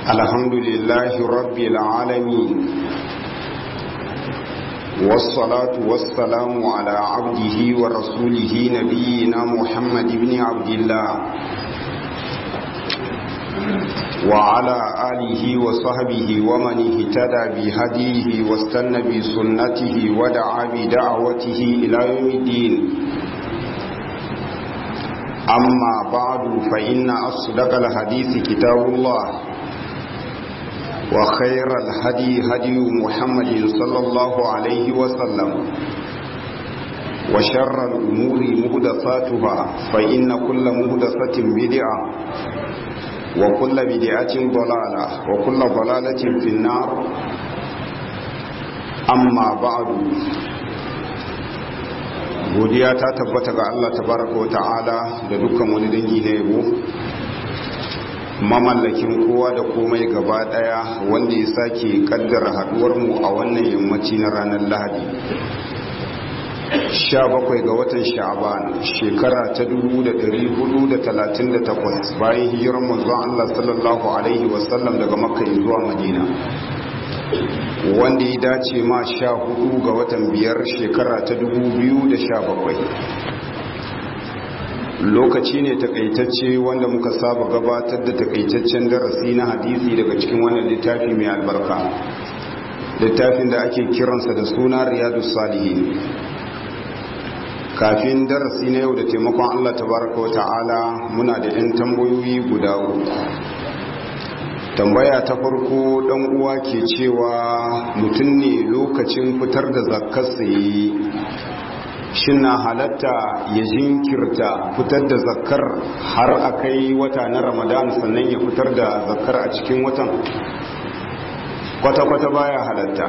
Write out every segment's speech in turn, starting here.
الحمد لله رب العالمين والصلاة والسلام على عبده ورسوله نبينا محمد بن عبد الله وعلى آله وصحبه ومن اهتدى بهديه واستنى بسنته ودعا بدعوته إلى يوم الدين أما بعد فإن أصدق الحديث كتاب الله وخير الهدي هدي محمد صلى الله عليه وسلم وشر الأمور مهدفاتها فإن كل مهدفة بدعة وكل بدعة ضلالة وكل ضلالة في النار أما بعد godiya ta tabbata ga Allah tabaraka wa ta'ala da dukkan wani dangi na yabo mamallakin kowa da komai gaba daya wanda ya sake kaddara haduwar mu a wannan yammaci na ranar Lahadi 17 ga watan Sha'ban shekara ta 1438 bayan hijirar manzon Allah sallallahu alaihi wasallam daga Makka zuwa Madina wanda ya dace ma sha hudu ga watan biyar shekara ta dubu biyu da sha bakwai lokaci ne takaitacce wanda muka saba gabatar da takaitaccen darasi na hadisi daga cikin wannan littafi mai albarka littafin da ake kiransa da suna riyadu salihin kafin darasi na yau da taimakon allah tabaraka wa ta'ala muna da 'yan tambayoyi guda uku tambaya ta farko dan uwa ke cewa mutum ne lokacin fitar da zakkar saye shin na halatta ya jinkirta fitar da zakkar har a kai wata na ramadan sannan ya fitar da zakkar a cikin watan kwata-kwata baya halatta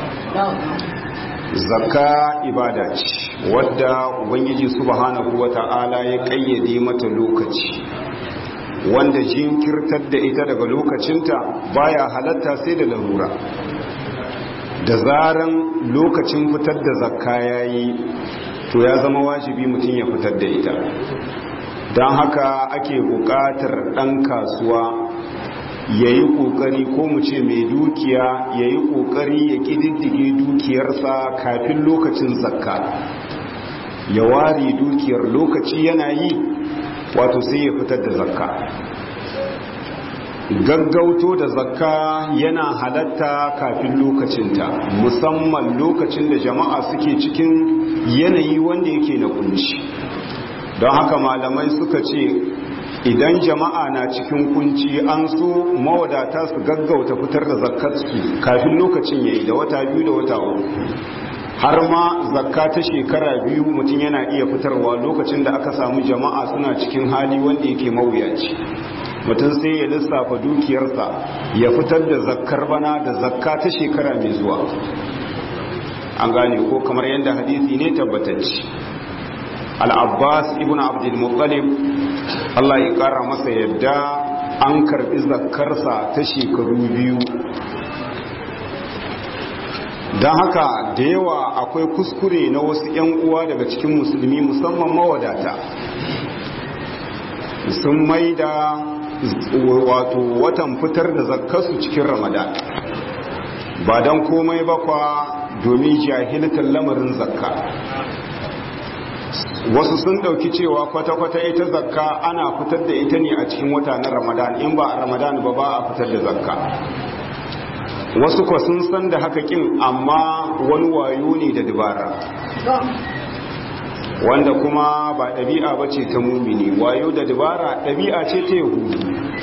zakka ibada ce wadda ubangiji subhanahu wata'ala ya kayyade mata lokaci wanda jinkirtar da ita daga lokacinta baya halatta sai da larura da zaran lokacin fitar da zakka yayi to ya zama wajibi mutum ya fitar da ita don haka ake buƙatar ɗan kasuwa ya yi ƙoƙari ko mu ce mai dukiya ya yi ƙoƙari ya ƙididdige dukiyarsa kafin lokacin zakka ya ware dukiyar lokaci yana yi wato sai ya fitar da zakka gaggauto da zakka yana halatta kafin lokacinta musamman lokacin da jama'a suke cikin yanayi wanda yake na kunci don haka malamai suka ce idan jama'a na cikin kunci an so mawadata su gaggauta fitar da zakkarsu kafin lokacin yayi da wata biyu da wata uku har ma zakka ta shekara biyu mutum yana iya fitarwa lokacin da aka samu jama'a suna cikin hali wanda yake mawuyaci mutum sai ya lissafa dukiyarsa ya fitar da zakkar bana da zakka ta shekara mai zuwa an gane ko kamar yadda hadisi ne tabbatacci al-abbas ibn abdul muttalib Allah ya kara masa yadda an karbi zakkarsa ta shekaru biyu don haka da yawa akwai kuskure na wasu 'yan uwa daga cikin musulmi musamman mawadata sun mai da wato watan fitar da zakkasu cikin ramadan ba don komai ba kwa domin jahiltar lamarin zakka wasu sun dauki cewa kwata-kwata ita zakka ana fitar da ita ne a cikin wata na ramadan in ba a ramadan ba ba a fitar da zakka wasu kwa sun san da haka kin amma wani wayo ne da dabara wanda kuma ba ɗabi'a ba ce ta mumini wayo da dabara ɗabi'a ce ta yahudu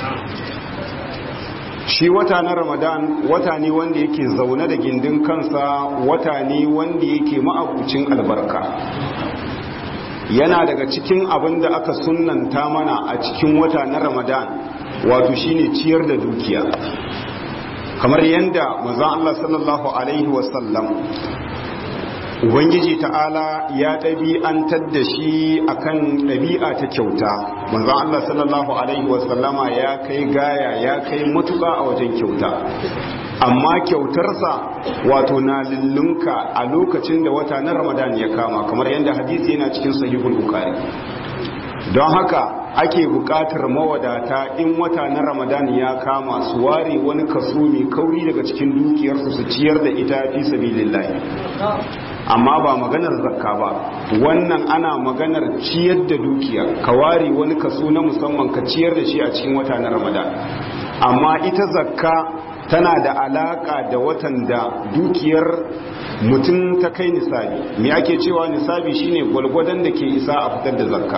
shi wata na ramadan wata ne wanda yake zaune da gindin kansa wata ne wanda yake ma'abucin albarka yana daga cikin abin da aka sunanta mana a cikin wata na ramadan wato shine ciyar da dukiya kamar yadda manzon Allah sallallahu alaihi wasallam ubangiji ta'ala ya ɗabi'antar da shi akan ɗabi'a ta kyauta manzon Allah sallallahu alaihi wasallama ya kai gaya ya kai matuƙa a wajen kyauta amma kyautarsa wato na lullunka a lokacin da wata na ramadan ya kama kamar yadda hadisi yana cikin sahihul bukhari don haka ake buƙatar mawadata in wata na ramadan ya kama su ware wani kaso mai kauri daga cikin dukiyarsu su ciyar da ita fi sabilillahi amma ba maganar zakka ba wannan ana maganar ciyar da dukiya ka ware wani kaso na musamman ka ciyar da shi a cikin wata na ramadan amma ita zakka tana da alaka da watan da dukiyar mutum ta kai nisabi me ake cewa nisabi shine gwalgwadon da ke isa a fitar da zakka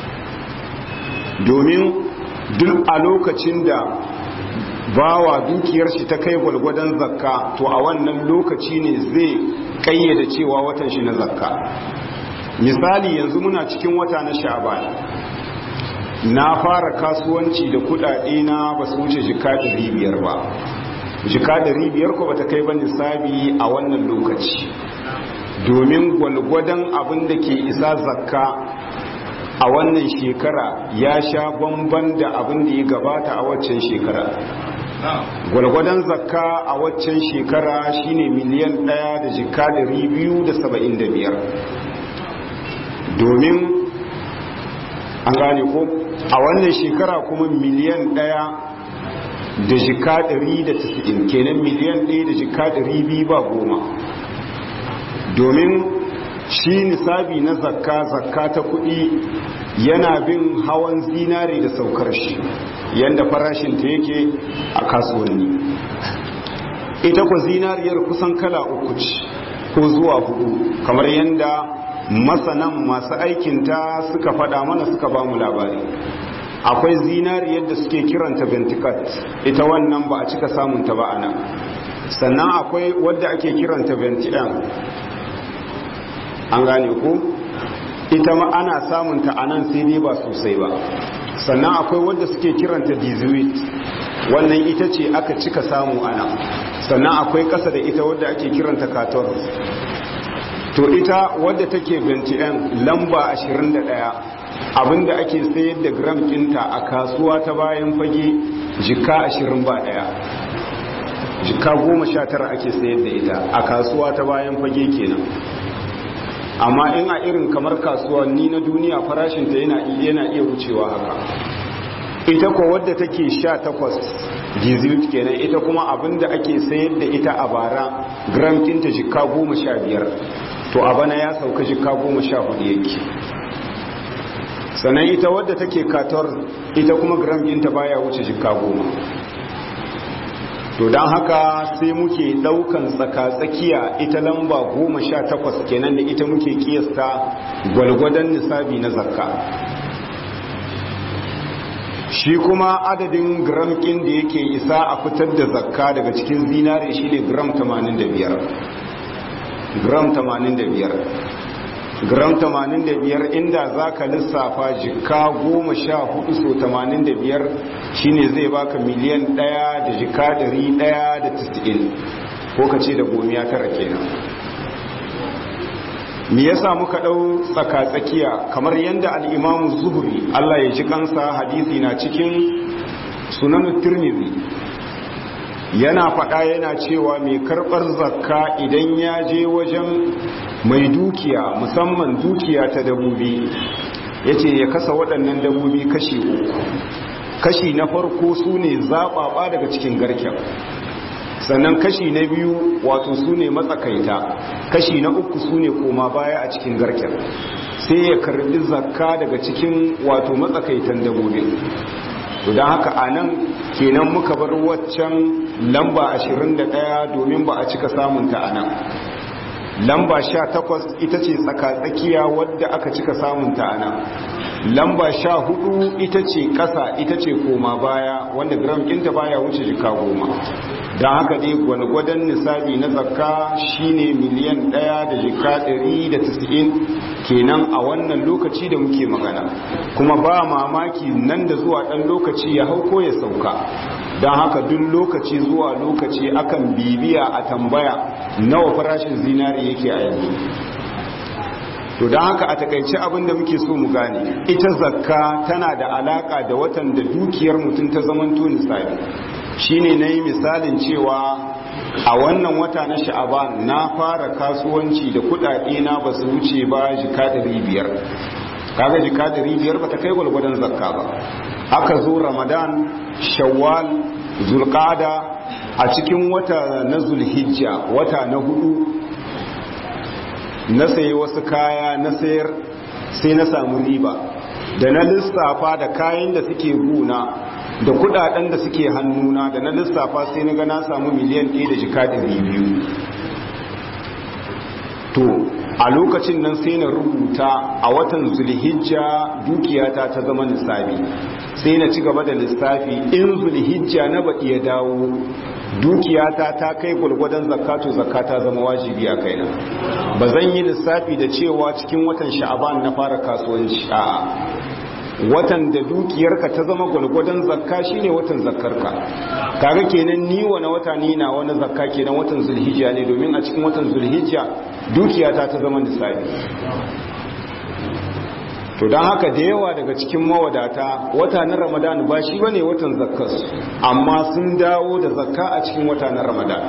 domin duk a lokacin da bawa dukiyar shi ta kai gwalgwadon zakka to a wannan lokaci ne zai kayyada cewa watan shi na zakka misali yanzu muna cikin wata na sha'ban na fara kasuwanci da kudade na ba su wuce jika 500 ba jika 500 ko bata kai ba nisabi a wannan lokaci domin gwalgwadon abin da ke isa zakka a wannan shekara ya sha bamban da abin da ya gabata a waccan shekara gwalgwadon zakka a waccan shekara shine miliyan ɗaya da jika ɗari biyu da saba'in da biyar domin an gane ko a wannan shekara kuma miliyan ɗaya da jika ɗari da tasa'in kenan miliyan ɗaya da jika ɗari biyu ba goma domin shi nisabi na zakka zakka ta kuɗi yana bin hawan zinare da saukar shi yadda farashinta yake a kasuwanni ita kwa zinariyar kusan kala uku ce ko zuwa hudu kamar yadda masanan masu aikinta suka faɗa mana suka ba mu labari akwai zinariyar da suke kiranta ventikat ita wannan ba a cika samunta ba ana sannan akwai wadda ake kiranta ventian an gane ku ita ma ana samunta a nan sai dai ba sosai ba sannan akwai wadda suke kiranta dizuit wannan ita ce aka cika samu ana sannan akwai ƙasa da ita wadda ake kiranta kator to ita wadda take 21 lamba 21 abinda ake sayar da gram ɗinta a kasuwa ta bayan fage jika 20 ba ɗaya jika 19 ake sayar da ita a kasuwa ta bayan fage kenan amma in a irin kamar kasuwanni na duniya farashinta yana yana iya wucewa haka ita ko wadda take sha takwas gizilt kenan ita kuma abinda ake sayar da ita a bara gram kinta jika goma sha biyar to a bana ya sauka jika goma sha hudu yake sannan ita wadda take kator ita kuma gram kinta baya wuce jika goma to don haka sai muke daukan tsaka-tsakiya ita lamba goma sha takwas kenan da ita muke kiyasta gwalgwadon nisabi na zakka shi kuma adadin gram ɗin da yake isa a fitar da zakka daga cikin zinare shine gram 85 gram 85 gram 85 inda za ka lissafa jika goma sha hudu so 85 shine zai baka miliyan daya da jika dari daya da tis'in ko ka ce da gomiya tara kenan me yasa muka dau tsaka-tsakiya kamar yadda al'imamu zuhuri Allah ya ji kansa hadisi na cikin sunan tirmidhi yana faɗa yana cewa mai karɓar zakka idan ya je wajen mai dukiya musamman dukiya ta dabobi ya ce ya kasa waɗannan dabobi kashi uku kashi na farko su ne zaɓaɓa daga cikin garken sannan kashi na biyu wato su ne matsakaita kashi na uku su ne koma baya a cikin garken sai ya karbi zakka daga cikin wato matsakaitan dabobin don haka a nan kenan muka bar waccan lamba 21 domin ba a cika samunta a nan lamba 18 ita ce tsakatsakiya wadda aka cika samunta a nan lamba 14 ita ce ƙasa ita ce koma baya wanda gram ɗinta baya wuce jika goma don haka dai gwanagwadon nisabi na zakka shine miliyan ɗaya da jika ɗari da tisa'in kenan a wannan lokaci da muke magana kuma ba mamaki nan da zuwa ɗan lokaci ya hau ko ya sauka don haka duk lokaci zuwa lokaci akan bibiya a tambaya nawa farashin zinari yake a yanzu to don haka a takaice abin da muke so mu gane ita zakka tana da alaka da watan da dukiyar mutum ta zamanto nisabi shine na yi misalin cewa a wannan wata na sha'aban na fara kasuwanci da kudade na ba su wuce ba jika biyar kaga jika ɗari biyar ba ta kai gwalgwadon zakka ba aka zo ramadan shawwal zulqada a cikin wata na zulhijja wata na hudu na sayi wasu kaya na sayar sai na samu riba da na lissafa da kayan da suke guna da kudaden da suke hannuna da na lissafa sai na ga na samu miliyan 1 da jika 200 to a lokacin nan sai na rubuta a watan zulhijja dukiyata ta zama lissafi sai na ci gaba da lissafi in zulhijja na baɗi ya dawo dukiyata ta kai gwargwadon zakatu zakata zama wajibi a kaina ba zan yi lissafi da cewa cikin watan sha'aban na fara kasuwanci a'a watan da dukiyarka ta zama gwalgwadon zakka shine watan zakkarka kaga kenan ni wani wata ni na wani zakka kenan watan zulhijja ne domin a cikin watan zulhijja dukiyata ta zama lissafi to don haka da yawa daga cikin mawadata wata na ramadan ba shi bane watan zakkarsu amma sun dawo da zakka a cikin wata na ramadan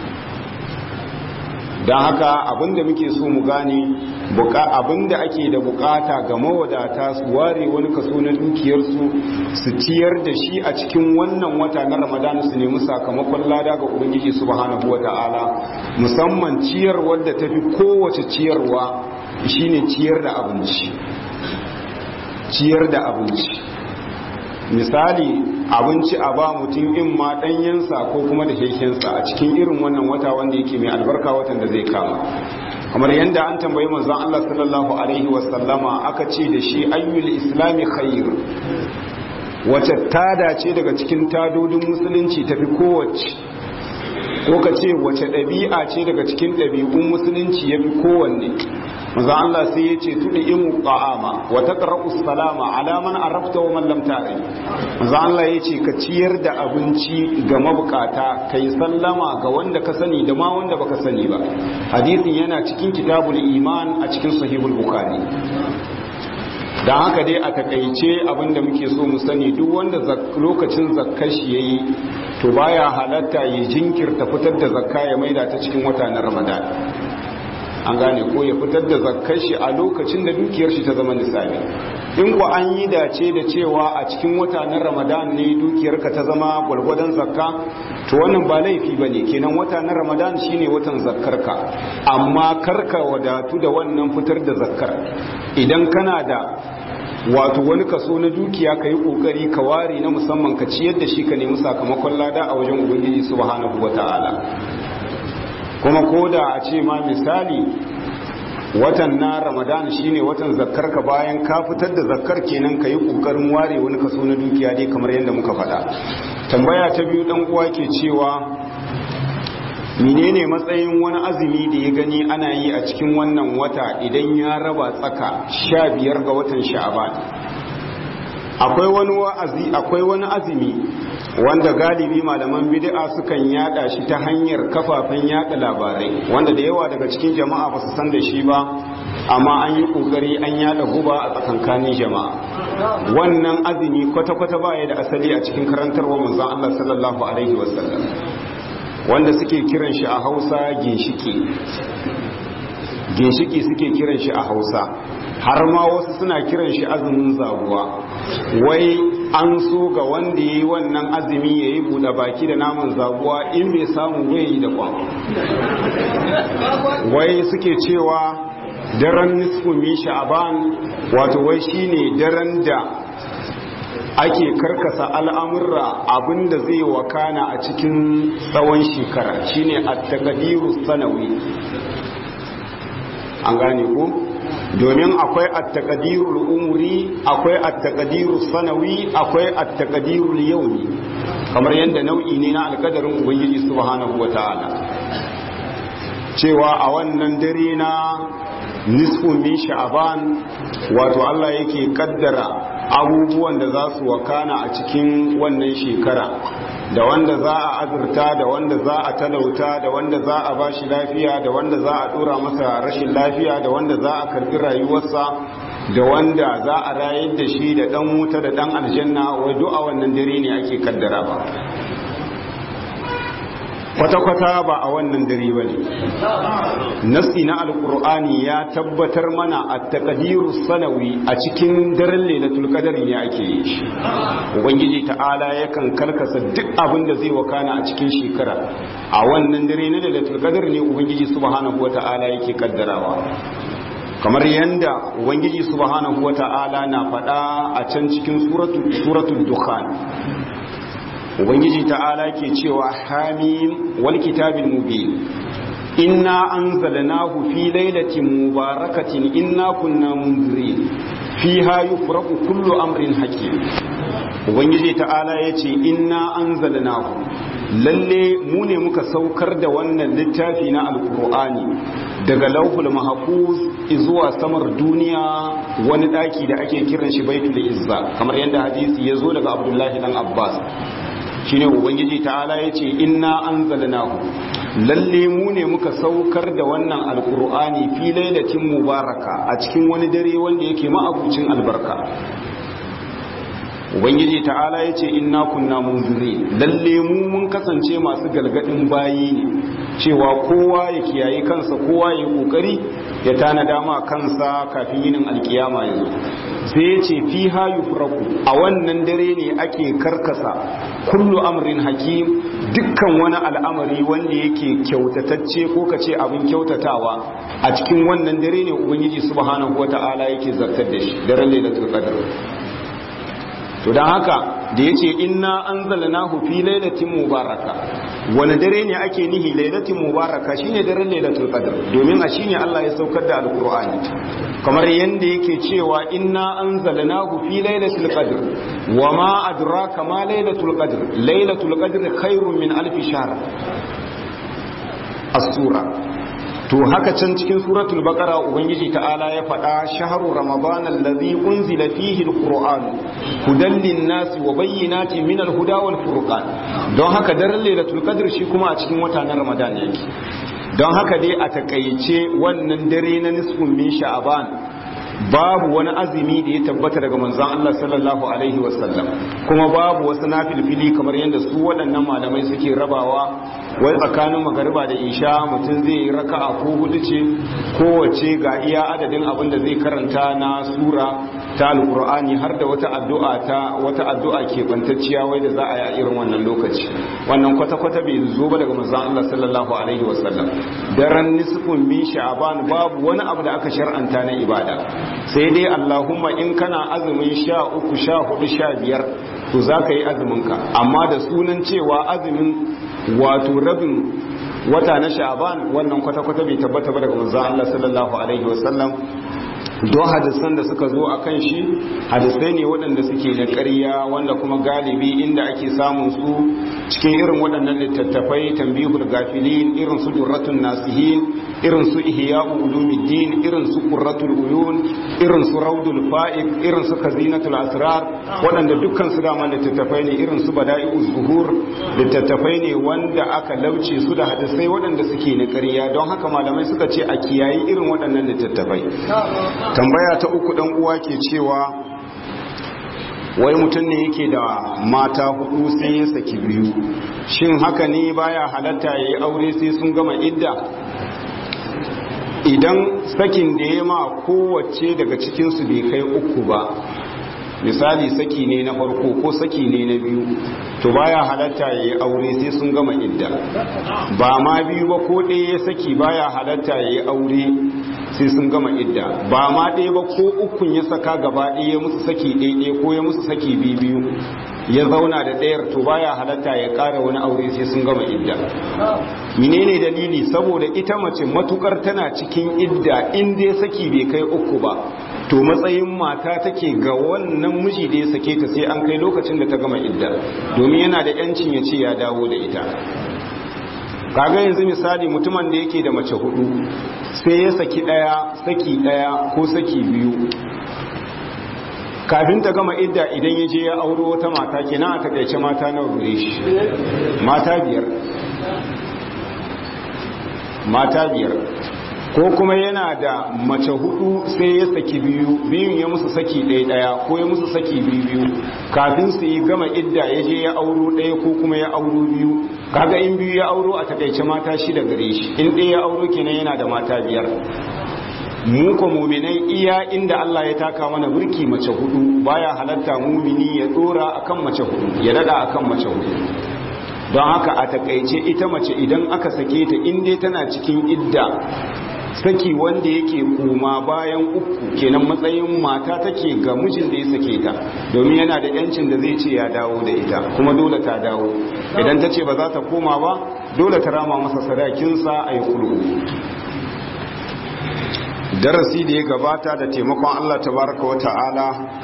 don haka abinda muke so mu gane abinda ake da bukata ga mawadata su ware wani kaso na dukiyarsu su ciyar da shi a cikin wannan wata na ramadan su nemi sakamakon lada ga ubangiji subhanahu wata'ala musamman ciyar wadda ta fi kowace ciyarwa shine ciyar da abinci ciyar da abinci misali abinci a ba mutum in ma ɗanyensa ko kuma da shekensa a cikin irin wannan wata wanda yake mai albarka watan da zai kama kamar yadda an tambayi manzon Allah sallallahu alaihi wasallama aka ce da shi ayyul islami khair wace tada ce daga cikin tadodin musulunci tafi kowace ko ka ce wace ɗabi'a ce daga cikin ɗabi'un musulunci ya fi kowanne maza Allah sai ya ce tuɗi imu ƙa'ama wata ƙarƙu salama alaman arafta wa mallam tare maza Allah ya ce ka ciyar da abinci ga mabukata ka yi sallama ga wanda ka sani da ma wanda baka sani ba hadisin yana cikin kitabul iman a cikin sahihul bukhari don haka dai a takaice abinda muke so mu sani duk wanda lokacin zakkar shi yayi to baya halatta ya jinkirta fitar da zakka ya maida ta cikin wata na ramadan an gane ko ya fitar da zakkar shi a lokacin da dukiyar shi ta zama nisabi in ku an yi dace da cewa a cikin wata na ramadan ne dukiyarka ta zama gwargwadon zakka to wannan ba laifi ba ne kenan wata na ramadan shine watan zakkarka amma karka wadatu da wannan fitar da zakkar idan kana da wato wani kaso na dukiya ka yi kokari ka ware na musamman ka ciyar da shi ka nemi sakamakon lada a wajen ubangiji subhanahu wata'ala kuma ko da a ce ma misali watan na ramadan shine watan zakkar ka bayan ka fitar da zakkar kenan ka yi kokarin ware wani kaso na dukiya dai kamar yadda muka faɗa tambaya ta biyu dan uwa ke cewa menene matsayin wani azumi da ya gani ana yi a cikin wannan wata idan ya raba tsaka sha biyar ga watan sha'aban akwai wani wa'azi akwai wani azumi wanda galibi malaman bid'a sukan yada shi ta hanyar kafafen yada labarai wanda da yawa daga cikin jama'a ba su san da shi ba amma an yi kokari an yada guba a tsakankanin jama'a wannan azumi kwata-kwata baya da asali a cikin karantarwa manzon Allah sallallahu alaihi wasallam wanda suke kiran shi a Hausa ginshiki ginshiki suke kiran shi a Hausa har ma wasu suna kiran shi azumin zaguwa wai an so ga wanda ya yi wannan azumi ya yi buɗe baki da naman zaguwa in bai samu bai yi da kwan wai suke cewa daren nisfu mi sha'aban wato wai shine daren da ake karkasa al'amurra abinda zai wakana a cikin tsawon shekara shine at-taqdiru sanawi an gane ko domin akwai at-taqdirul umri akwai at-taqdirus sanawi akwai at-taqdirul yawmi kamar yadda nau'i ne na alkadarin ubangiji subhanahu wataala cewa a wannan dare na nisfu min sha'ban wato Allah yake kaddara abubuwan da za su wakana a cikin wannan shekara da wanda za a azurta da wanda za a talauta da wanda za a bashi lafiya da wanda za a dora masa rashin lafiya da wanda za a karbi rayuwarsa da wanda za a rayar da shi da dan wuta da dan aljanna wai duk a wannan dare ne ake kaddara ba kwata-kwata ba a wannan dare ba ne nasi na alkur'ani ya tabbatar mana a takadiru sanawi a cikin daren lailatul qadar ne ake yi shi ubangiji ta'ala yakan karkasa duk abin da zai wakana a cikin shekara a wannan dare na lailatul qadar ne ubangiji subhanahu wata'ala yake kaddarawa kamar yanda ubangiji subhanahu wata'ala na faɗa a can cikin suratul dukhan ubangiji ta'ala ke cewa hamim wal kitabil mubin inna anzalnahu fi lailatin mubarakatin inna kunna munzirin fiha yufraqu kullu amrin hakim ubangiji ta'ala yace inna anzalnahu lalle mu ne muka saukar da wannan littafi na alkur'ani daga lauhul mahfuz zuwa samar duniya wani daki da ake kiran shi baitul izza kamar yadda hadisi ya zo daga abdullahi dan abbas shine ubangiji ta'ala yace inna anzalnahu lalle mu ne muka saukar da wannan alkur'ani fi lailatin mubaraka a cikin wani dare wanda yake ma'abucin albarka ubangiji ta'ala ya ce inna kunna munziri lalle mu mun kasance masu galgadin bayi ne cewa kowa ya kiyaye kansa kowa ya kokari ya tana dama kansa kafin yinin alkiyama yanzu sai ya ce fi hayu furaku a wannan dare ne ake karkasa kullu amrin hakim dukkan wani al'amari wanda yake kyautatacce ko ka ce abin kyautatawa a cikin wannan dare ne ubangiji subhanahu wata'ala yake zartar da shi daren lailatul qadr to don haka da ya ce inna an zalanahu fi lailatin mubaraka wani dare ne ake nihi lailatin mubaraka shine daren lailatul qadr domin a shine Allah ya saukar da alqur'ani kamar yanda yake cewa inna anzalnahu fi lailatul qadr wama adraka ma lailatul qadr lailatul qadr khairun min alf shahr as-sura to haka can cikin suratul baqara ubangiji ta'ala ya faɗa shahru ramadan allazi unzila fihi alquran hudan linnasi wa bayyinatin min alhuda wal furqan don haka daren lailatul qadr shi kuma a cikin wata na ramadan yake don haka dai a takaice wannan dare na nisfun min sha'ban babu wani azumi da ya tabbata daga manzon Allah sallallahu alaihi wasallam kuma babu wasu nafilfili kamar yadda su waɗannan malamai suke rabawa wai tsakanin magariba da isha mutum zai yi raka'a ko hudu ce kowace ga iya adadin abin da zai karanta na sura ta alkur'ani har da wata addu'a ta wata addu'a ke bantacciya wai da za a yi a irin wannan lokaci wannan kwata-kwata bai zo ba daga manzon Allah sallallahu alaihi wasallam daren nisfun min sha'ban babu wani abu da aka shar'anta na ibada sai dai Allahumma in kana azumin sha uku sha hudu sha biyar to za ka yi azuminka amma da sunan cewa azumin wato rabin wata na sha'ban wannan kwata-kwata bai tabbata ba daga manzon Allah sallallahu alaihi wasallam don hadisan da suka zo a kan shi hadisai ne waɗanda suke na ƙarya wanda kuma galibi inda ake samun su cikin irin waɗannan littattafai tambihul gafilin irin su durratun nasihin irin su ihya'u ulumuddin irin su qurratul uyun irin su raudul fa'id irin su khazinatul asrar waɗanda dukkan su dama littattafai ne irin su bada'i'uz zuhur littattafai ne wanda aka lauce su da hadisai waɗanda suke na ƙarya don haka malamai suka ce a kiyayi irin waɗannan littattafai tambaya ta uku dan uwa ke cewa wai mutum ne yake da mata hudu sai ya saki biyu shin haka ne baya halatta ya yi aure sai sun gama idda idan sakin da ya ma kowace daga cikinsu bai kai uku ba misali saki ne na farko ko saki ne na biyu to baya halatta ya yi aure sai sun gama idda ba ma biyu ba ko ɗaya ya saki baya halatta ya yi aure sai sun gama idda ba ma ɗaya ba ko ukun ya saka gaba ɗaya musu saki ɗaya ko ya musu saki biyu ya zauna da ɗayar to baya halatta ya ƙara wani aure sai sun gama idda menene dalili saboda ita mace matukar tana cikin idda in dai saki bai kai uku ba to matsayin mata take ga wannan miji da ya sake ta sai an kai lokacin da ta gama idda domin yana da yancin ya ce ya dawo da ita kaga yanzu misali mutumin da yake da mace hudu sai ya saki daya saki daya ko saki biyu kafin ta gama idda idan ya je ya auro wata mata kenan a takaice mata nawa gure shi mata biyar mata biyar ko kuma yana da mace hudu sai ya saki biyu biyun ya musu saki ɗaya ɗaya ko ya musu saki biyu biyu kafin su yi gama idda ya je ya auro ɗaya ko kuma ya auro biyu kaga in biyu ya auro a takaice mata shida gare shi in ɗaya ya auro kenan yana da mata biyar mu ko muminai iya inda Allah ya taka mana burki mace hudu baya halatta mumini ya dora akan mace hudu ya dada akan mace hudu don haka a takaice ita mace idan aka sake ta in dai tana cikin idda saki wanda yake koma bayan uku kenan matsayin mata take ga mijin da ya sake ta domin yana da yancin da zai ce ya dawo da ita kuma dole ta dawo idan ta ce ba za ta koma ba dole ta rama masa sadakinsa a yi kulu darasi da ya gabata da taimakon Allah tabaraka wa ta'ala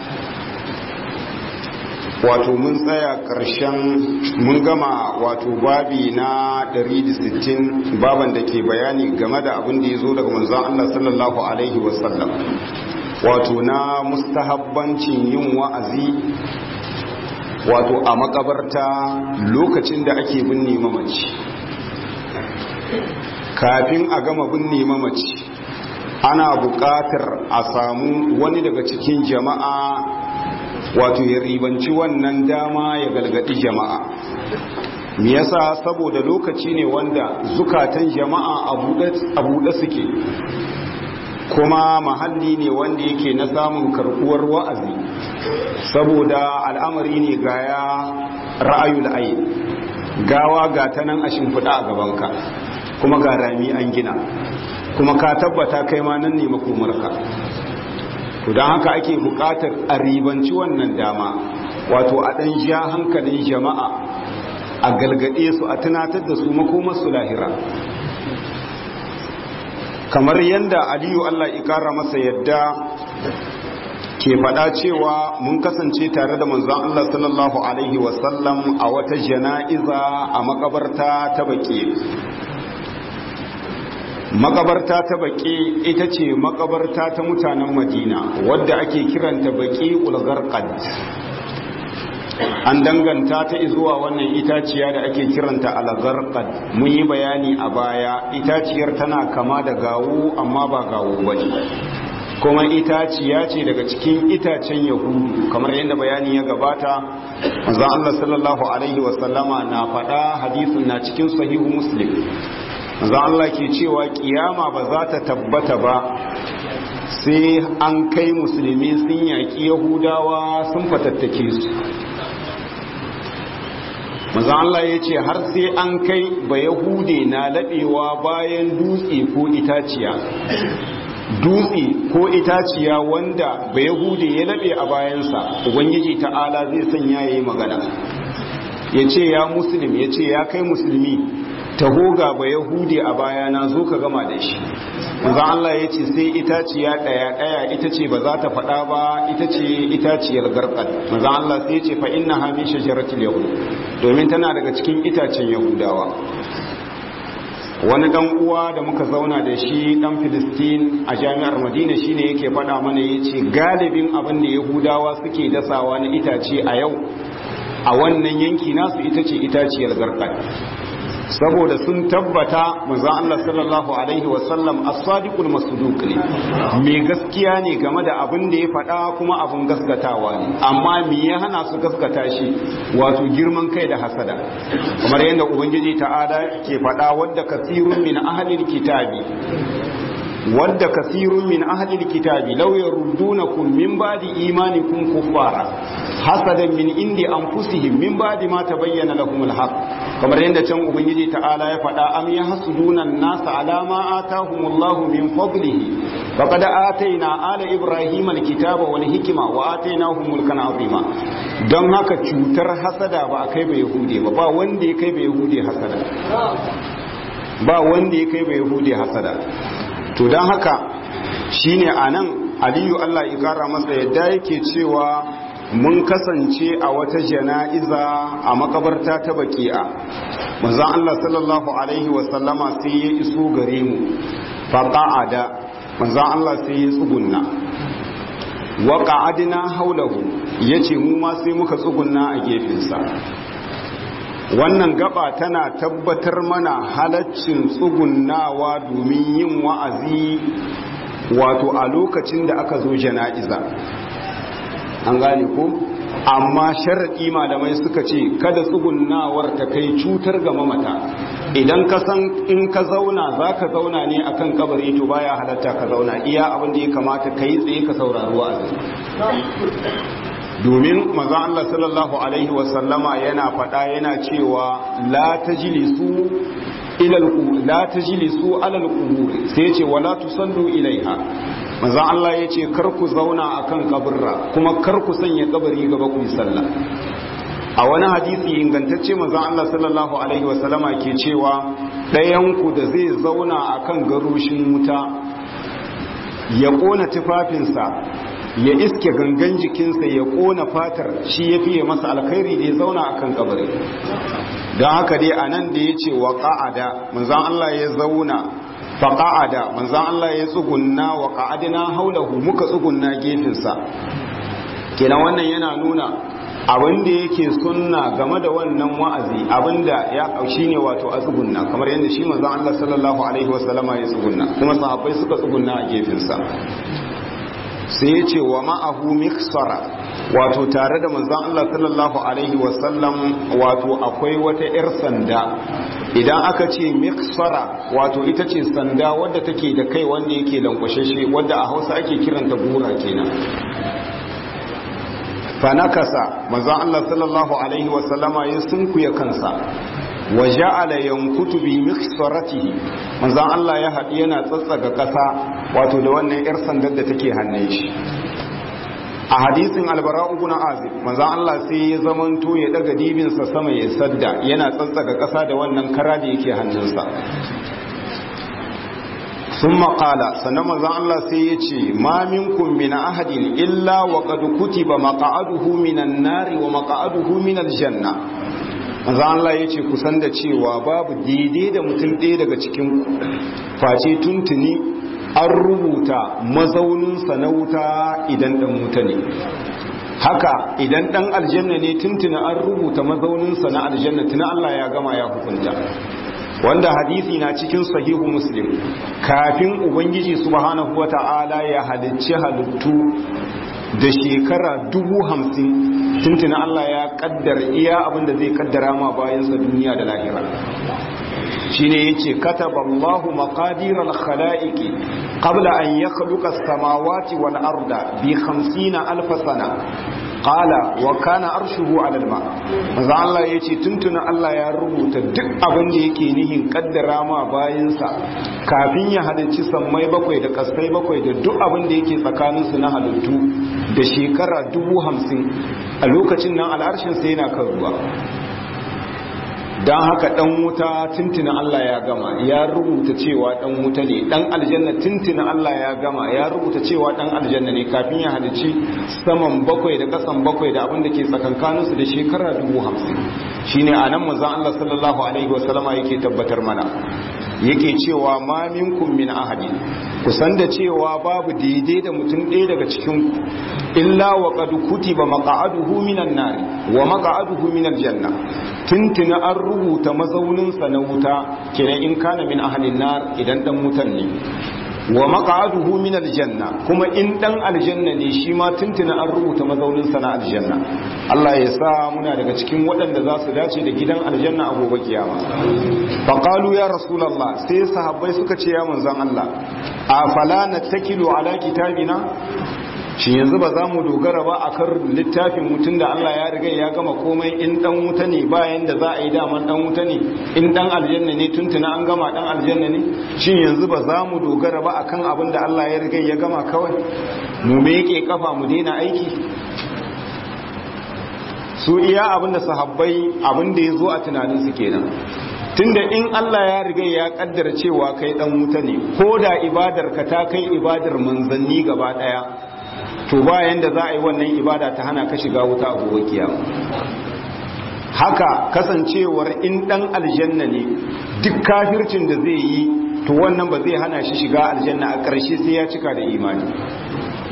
wato mun tsaya ƙarshen mun gama wato babi na 160 baban da ke bayani game da abin da ya zo daga manzon Allah sallallahu alaihi wasallam wato na mustahabbancin yin wa'azi wato a makabarta lokacin da ake binne mamaci kafin a gama binne mamaci ana buƙatar a samu wani daga cikin jama'a wato ya ribanci wannan dama ya galgadi jama'a me yasa saboda lokaci ne wanda zukatan jama'a a buɗe suke kuma mahalli ne wanda yake na samun karkuwar wa'azi saboda al'amari ne ga ya ra'ayul ayi gawa ga ta nan a shimfiɗa a gabanka kuma ga rami an gina kuma ka tabbata kai ma nan ne makomarka to don haka ake buƙatar a ribanci wannan dama wato a ɗan ja hankalin jama'a a galgade su a tunatar da su makomarsu lahira kamar yadda aliyu allah ikara masa yadda ke faɗa cewa mun kasance tare da manzon Allah sallallahu alaihi wasallam a wata jana'iza a makabarta ta baƙi makabarta ta baƙi ita ce makabarta ta mutanen madina wadda ake kiranta baƙi ulgarqad an danganta ta zuwa wannan itaciya da ake kiranta algarqad mun yi bayani a baya itaciyar tana kama da gawo amma ba gawo bane kuma itaciya ce daga cikin itacen yahudu kamar yadda bayani ya gabata manzon Allah sallallahu alaihi wasallama na faɗa hadisin na cikin sahihu muslim manzon Allah ke cewa kiyama ba za ta tabbata ba sai an kai musulmi sun yaƙi yahudawa sun fatattake su manzon Allah ya ce har sai an kai ba yahude na laɓewa bayan dutse ko itaciya dutse ko itaciya wanda ba yahude ya laɓe a bayansa ubangiji ta'ala zai sanya ya yi magana ya ce ya musulmi ya ce ya kai musulmi taho ga ba yahudi a bayana zo ka gama da shi za Allah ya ce sai itaciya ɗaya ɗaya ita ce ba za ta faɗa ba ita ce itaciyar garkad maza Allah sai ya ce fa inna ha min shajaratil yahud domin tana daga cikin itacen yahudawa wani dan uwa da muka zauna da shi dan filistin a jami'ar madina shine yake faɗa mana yace galibin abin da yahudawa suke dasawa na itace a yau a wannan yanki nasu ita ce itaciyar garkad saboda sun tabbata manzon Allah sallallahu alaihi wasallam as-sadiqul masduq ne me gaskiya ne game da abin da ya faɗa kuma abin gaskatawa ne amma me ya hana su gaskata shi wato girman kai da hasada kamar yadda ubangiji ta'ala ke faɗa wadda kasirun min ahlil kitabi wadda kasirun min ahlil kitabi law yaruddunakum min ba'di imanikum kuffara hasadan min indi anfusihim min ba'di ma tabayyana lahum alhaq kamar yadda can ubangiji ta'ala ya faɗa am yahsuduna an-nasa ala ma atahumullahu min fadlihi faqad atayna ala ibrahima alkitaba wal hikma wa atainahum mulkan azima don haka cutar hasada ba a kai ba yahude ba ba wanda ya kai ba yahude hasada ba wanda ya kai ba yahude hasada to don haka shine anan aliyu Allah ya kara masa yadda yake cewa mun kasance a wata jana'iza a makabarta ta baki'a manzon Allah sallallahu alaihi wasallama sai ya iso gare mu faqa'ada manzon Allah sai ya tsugunna wa qa'adna haulahu yace mu ma sai muka tsugunna a gefensa wannan gaba tana tabbatar mana halaccin tsugunnawa domin yin wa'azi wato a lokacin da aka zo jana'iza an gane ko amma sharaɗi malamai suka ce kada tsugunnawar ta kai cutar ga mamata idan ka san in ka zauna za ka zauna ne akan kabari to baya halatta ka zauna iya abin da ya kamata ka yi tsaye ka saurari wa'azi domin maza Allah sallallahu alaihi wasallama yana faɗa yana cewa la tajlisu ila la tajlisu ala al-qubur sai ce wala tusallu ilaiha maza Allah yace kar ku zauna akan kaburra kuma kar ku sanya kabari gaba ku yi sallah a wani hadisi ingantacce maza Allah sallallahu alaihi wasallama ke cewa ɗayan ku da zai zauna akan garushin wuta ya kona tufafinsa ya iske gangan jikinsa ya kona fatar shi ya fiye masa alkhairi da ya zauna a kan kabari don haka dai a nan da ya ce wa ƙa'ada manzan Allah ya zauna fa ƙa'ada manzan Allah ya tsugunna wa ƙa'adina haulahu muka tsugunna gefensa kenan wannan yana nuna abin da yake sunna game da wannan wa'azi abinda ya shi ne wato a tsugunna kamar yadda shi manzan Allah sallallahu alaihi wasallama ya tsugunna kuma sahabbai suka tsugunna a gefensa sai ya ce wa ma'ahu miksara wato tare da manzan Allah sallallahu Alaihi wasallam wato akwai wata 'yar sanda idan aka ce miksara wato ita ce sanda wadda take da kai wanda yake lankwashashe wadda a hausa ake kiranta gora kenan fanakasa manzan Allah sallallahu Alaihi wasallama ya sunkuya kansa wa ja'ala yankutu bi miksaratihi manzon Allah ya haɗi yana tsatsaga ƙasa wato da wannan yar sandar da take hannun shi a hadisin albara ibn azib manzon Allah sai ya zamanto ya daga dibin sa sama ya sadda yana tsatsaga ƙasa da wannan kara da yake hannunsa ثم قال sannan manzon Allah sai ya ce ma minkum min ahadin illa wa qad kutiba maq'aduhu minan nari wa maq'aduhu minal janna manzo Allah ya ce kusan da cewa babu daidai da mutum ɗaya daga cikin face tuntuni an rubuta mazauninsa na wuta idan ɗan wuta ne haka idan ɗan aljanna ne tuntuni an rubuta mazauninsa na aljanna tuna Allah ya gama ya hukunta wanda hadisi na cikin sahihu muslim kafin ubangiji subhanahu wata'ala ya halicci halittu da shekara dubu hamsin tuntuna Allah ya kaddara iya abinda zai kaddara ma bayansa duniya da lahira shine yace kataba Allahu maqadir al-khalaiqi qabla an yakhluqa as-samawati wal arda bi 50 alf sana qala wa kana arshuhu 'ala al-ma manzo Allah yace tuntuna Allah ya rubuta duk abin da yake nihin kaddara ma bayansa kafin ya halicci sammai bakwai da kasai bakwai da duk abin da yake tsakaninsu na halittu da shekara dubu hamsin a lokacin nan al'arshin sai yana kan ruwa don haka dan wuta tuntuna Allah ya gama ya rubuta cewa dan wuta ne dan aljanna tuntuna Allah ya gama ya rubuta cewa dan aljanna ne kafin ya halici saman bakwai da kasan bakwai da abin da ke tsakankaninsu da shekara dubu hamsin shine a nan manzon Allah sallallahu alaihi wasallama yake tabbatar mana yake cewa ma minkum min ahadin kusan da cewa babu daidai da mutum ɗaya daga cikin ku illa wa qad kutiba maq'aduhu minan nari wa maq'aduhu minal janna tuntuna an rubuta mazauninsa na wuta kenan in kana min ahlin nar idan dan wutan ne wa maq'aduhu min aljanna kuma in dan aljanna ne shi ma tuntuna an rubuta mazauninsa na aljanna Allah ya sa muna daga cikin waɗanda za su dace da gidan aljanna a gobe kiyama fa qalu ya rasulullah sai sahabbai suka ce ya manzon Allah afala nattakilu ala kitabina shi yanzu ba za mu dogara ba a kan littafin mutum da Allah ya riga ya gama komai in dan wuta ne bayan da za a yi daman dan wuta ne in dan aljanna ne tuntuna an gama dan aljanna ne shin yanzu ba za mu dogara ba akan abin da Allah ya riga ya gama kawai mu me yake kafa mu daina aiki su iya abin da sahabbai abin da ya zo a tunanin su kenan tunda in Allah ya riga ya kaddara cewa kai dan wuta ne ko da ibadar ka ta kai ibadar manzanni gaba daya to bayan da za a yi wannan ibada ta hana ka shiga wuta a gobe kiyama haka kasancewar in dan aljanna ne duk kafircin da zai yi to wannan ba zai hana shi shiga aljanna a ƙarshe sai ya cika da imani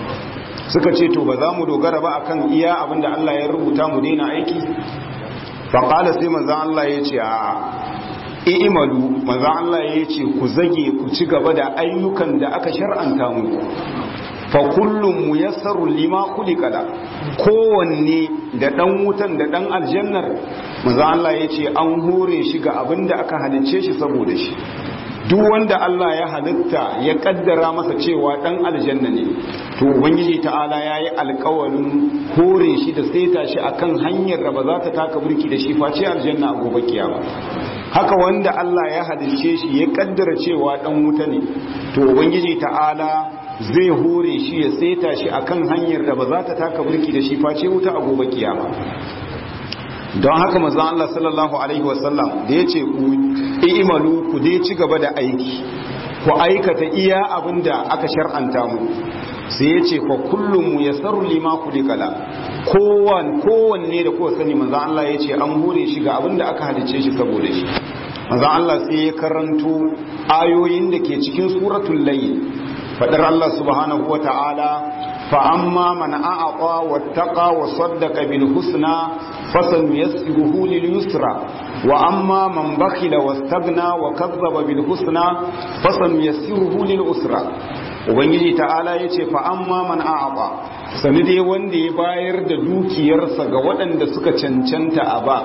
suka ce to ba za mu dogara ba akan iya abin da Allah ya rubuta mu daina aiki faƙala sai manzan Allah ya ce a i'imalu manzan Allah ya ce ku zage ku ci gaba da ayyukan da aka shar'anta muku fa kullum muyassaru lima kulikala kowanne da dan wutan da dan aljannar manzan Allah ya ce an hore shi ga abin da aka halicce shi saboda shi duk wanda Allah ya halitta ya kaddara masa cewa dan aljanna ne to ubangiji ta'ala yayi alƙawarin hore shi da saita shi akan hanyar da ba za ta taka burki da shi face aljanna a gobe kiyama haka wanda Allah ya halicce shi ya kaddara cewa dan wuta ne to ubangiji ta'ala zai hore shi ya saita shi akan hanyar da ba za ta taka burki da shi face wuta a gobe kiyama don haka manzon Allah sallallahu alaihi wasallam da yace ku imalu ku dai ci gaba da aiki ku aikata iya abinda aka shar'anta mu sai yace fa kullum yasarru lima kulikala kowan kowanne da kowa sani manzon Allah yace an hore shi ga abinda aka halice shi saboda shi manzon Allah sai ya karanto ayoyin da ke cikin suratul layl fadar Allah subhanahu wataala فأما من أعطى واتقى وصدق بالحسنى فسنيسره لليسرى وأما من بخل واستغنى وكذب بالحسنى فسنيسره للأسرى ubangiji ta'ala ya ce fa'amma man a'aba sani dai wanda ya bayar da dukiyarsa ga waɗanda suka cancanta a ba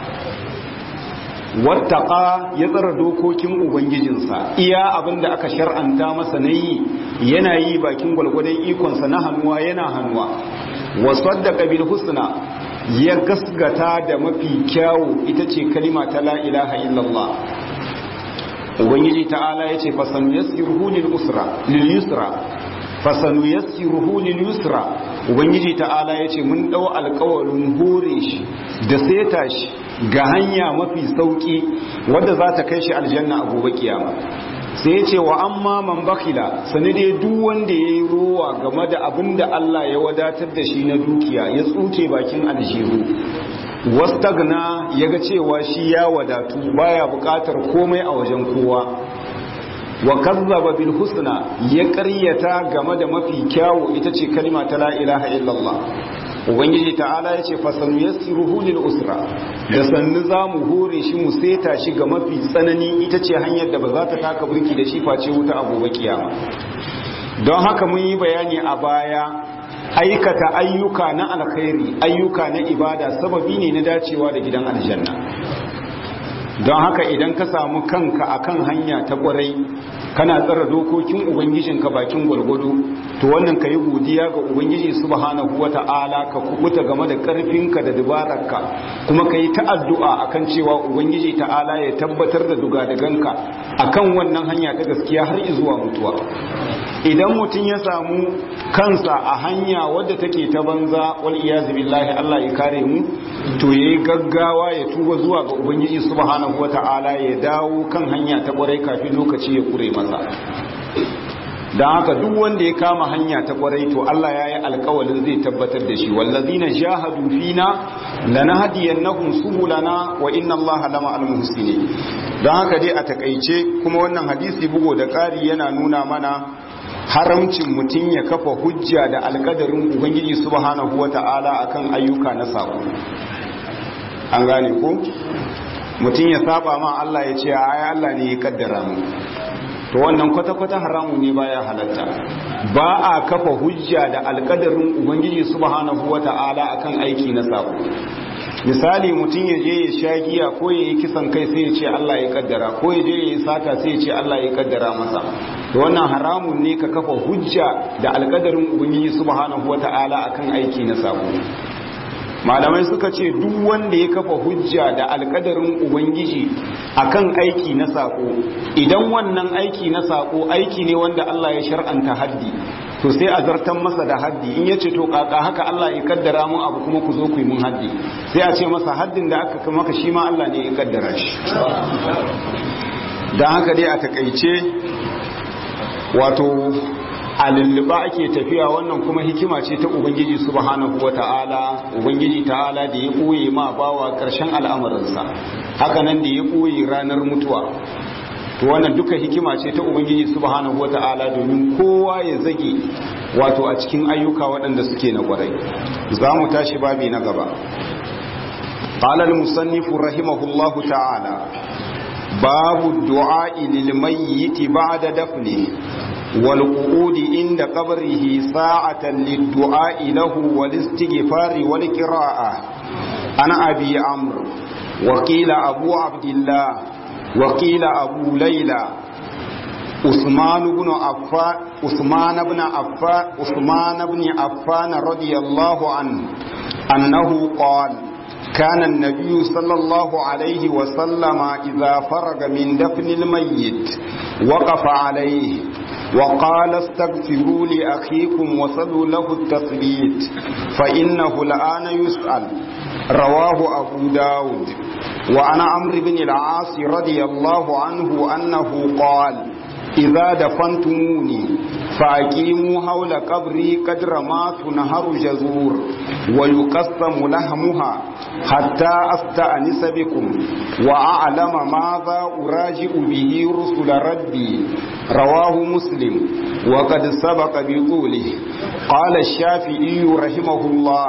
wattaka ya tsara dokokin ubangijinsa iya abin da aka shar'anta masa na yi yana yi bakin gwalgwadon ikonsa na hannuwa yana hannuwa wasaddaka bil husna ya gasgata da mafi kyawu ita ce kalima ta la ilaha illallah ubangiji ta'ala yace fasanu yassiruhu lil usra lil yusra fasanu yassiruhu lil yusra ubangiji ta'ala yace mun dau alƙawarin hore shi da seta shi ga hanya mafi sauki wadda za ta kai shi aljanna a gobe kiyama sai ya ce wa amma man bakila sani dai duk wanda ya yi rowa game da abin da Allah ya wadatar da shi na dukiya ya tsuke bakin aljihu wastagna ya ga cewa shi ya wadatu baya bukatar komai a wajen kowa wa kazzaba bil husna ya karyata game da mafi kyawu ita ce kalma ta la ilaha illallah ubangiji ta'ala ya ce fasanu yassiruhu lil usra da sannu za mu hore shi mu seta shi ga mafi tsanani ita ce hanyar da ba za ta taka burki da shi face wuta a gobe kiyama don haka mun yi bayani a baya aikata ayyuka na alkhairi ayyuka na ibada sababi ne na dacewa da gidan aljanna don haka idan ka samu kanka akan hanya ta kwarai kana tsara dokokin ubangijinka bakin gwalgwado to wannan ka yi godiya ga ubangiji subhanahu wata'ala ka kubuta game da karfinka da dubararka kuma ka yi ta'addu'a akan cewa ubangiji ta'ala ya tabbatar da dugadaganka akan wannan hanya ta gaskiya har zuwa mutuwa idan mutum ya samu kansa a hanya wadda take ta banza wal iyazu billahi Allah ya kare mu to yayi gaggawa ya tuba zuwa ga ubangiji subhanahu wata'ala ya dawo kan hanya ta kwarai kafin lokaci ya kure masa don haka duk wanda ya kama hanya ta kwarai to Allah ya yi alkawalin zai tabbatar da shi wallazina jahadu fina lanahdiyannahum subulana wa inna Allaha lama almuhsinin don haka dai a takaice kuma wannan hadisi bugo da ƙari yana nuna mana haramcin mutum ya kafa hujja da alkadarin ubangiji subhanahu wata'ala akan ayyuka na sako an gane ko mutum ya saba ma Allah ya ce ai Allah ne ya kaddara mu to wannan kwata-kwata haramun ne baya halatta ba a kafa hujja da alkadarin ubangiji subhanahu wata'ala akan aiki na sako misali mutum ya je ya sha giya ko ya yi kisan kai sai ya ce Allah ya kaddara ko ya je ya yi sata sai ya ce Allah ya kaddara masa to wannan haramun ne ka kafa hujja da alkadarin ubangiji subhanahu wata'ala akan aiki na sako malamai suka ce duk wanda ya kafa hujja da alkadarin ubangiji akan aiki na sako idan wannan aiki na sako aiki ne wanda Allah ya shar'anta haddi to sai a zartan masa da haddi in yace to kaka haka Allah ya kaddara mu abu kuma ku zo ku yi mun haddi sai a ce masa haddin da aka maka shi ma Allah ne ya kaddara shi dan haka dai a takaice wato a lulluba ake tafiya wannan kuma hikima ce ta ubangiji subhanahu ta'ala ubangiji ta'ala da ya ɓoye ma bawa ƙarshen al'amuransa haka nan da ya ɓoye ranar mutuwa to wannan duka hikima ce ta ubangiji subhanahu ta'ala domin kowa ya zage wato a cikin ayyuka waɗanda suke na ƙwarai za mu tashi babi na gaba قال المصنف رحمه الله تعالى باب الدعاء للميت بعد دفنه والقعود عند قبره ساعة للدعاء له والاستغفار والقراءة أنا أبي عمرو وقيل أبو عبد الله وقيل أبو ليلى عثمان بن عفان عثمان بن عفان عثمان بن عفان رضي الله عنه أنه قال كان النبي صلى الله عليه وسلم إذا فرغ من دفن الميت وقف عليه وقال استغفروا لأخيكم وصلوا له التثبيت فإنه الآن يسأل رواه أبو داود وعن عمرو بن العاص رضي الله عنه أنه قال إذا دفنتموني فأقيموا حول قبري قدر ما تنهر جزور ويقسم لحمها حتى أستأنس بكم وأعلم ماذا أراجع به رسل ربي رواه مسلم وقد سبق بطوله قال الشافعي رحمه الله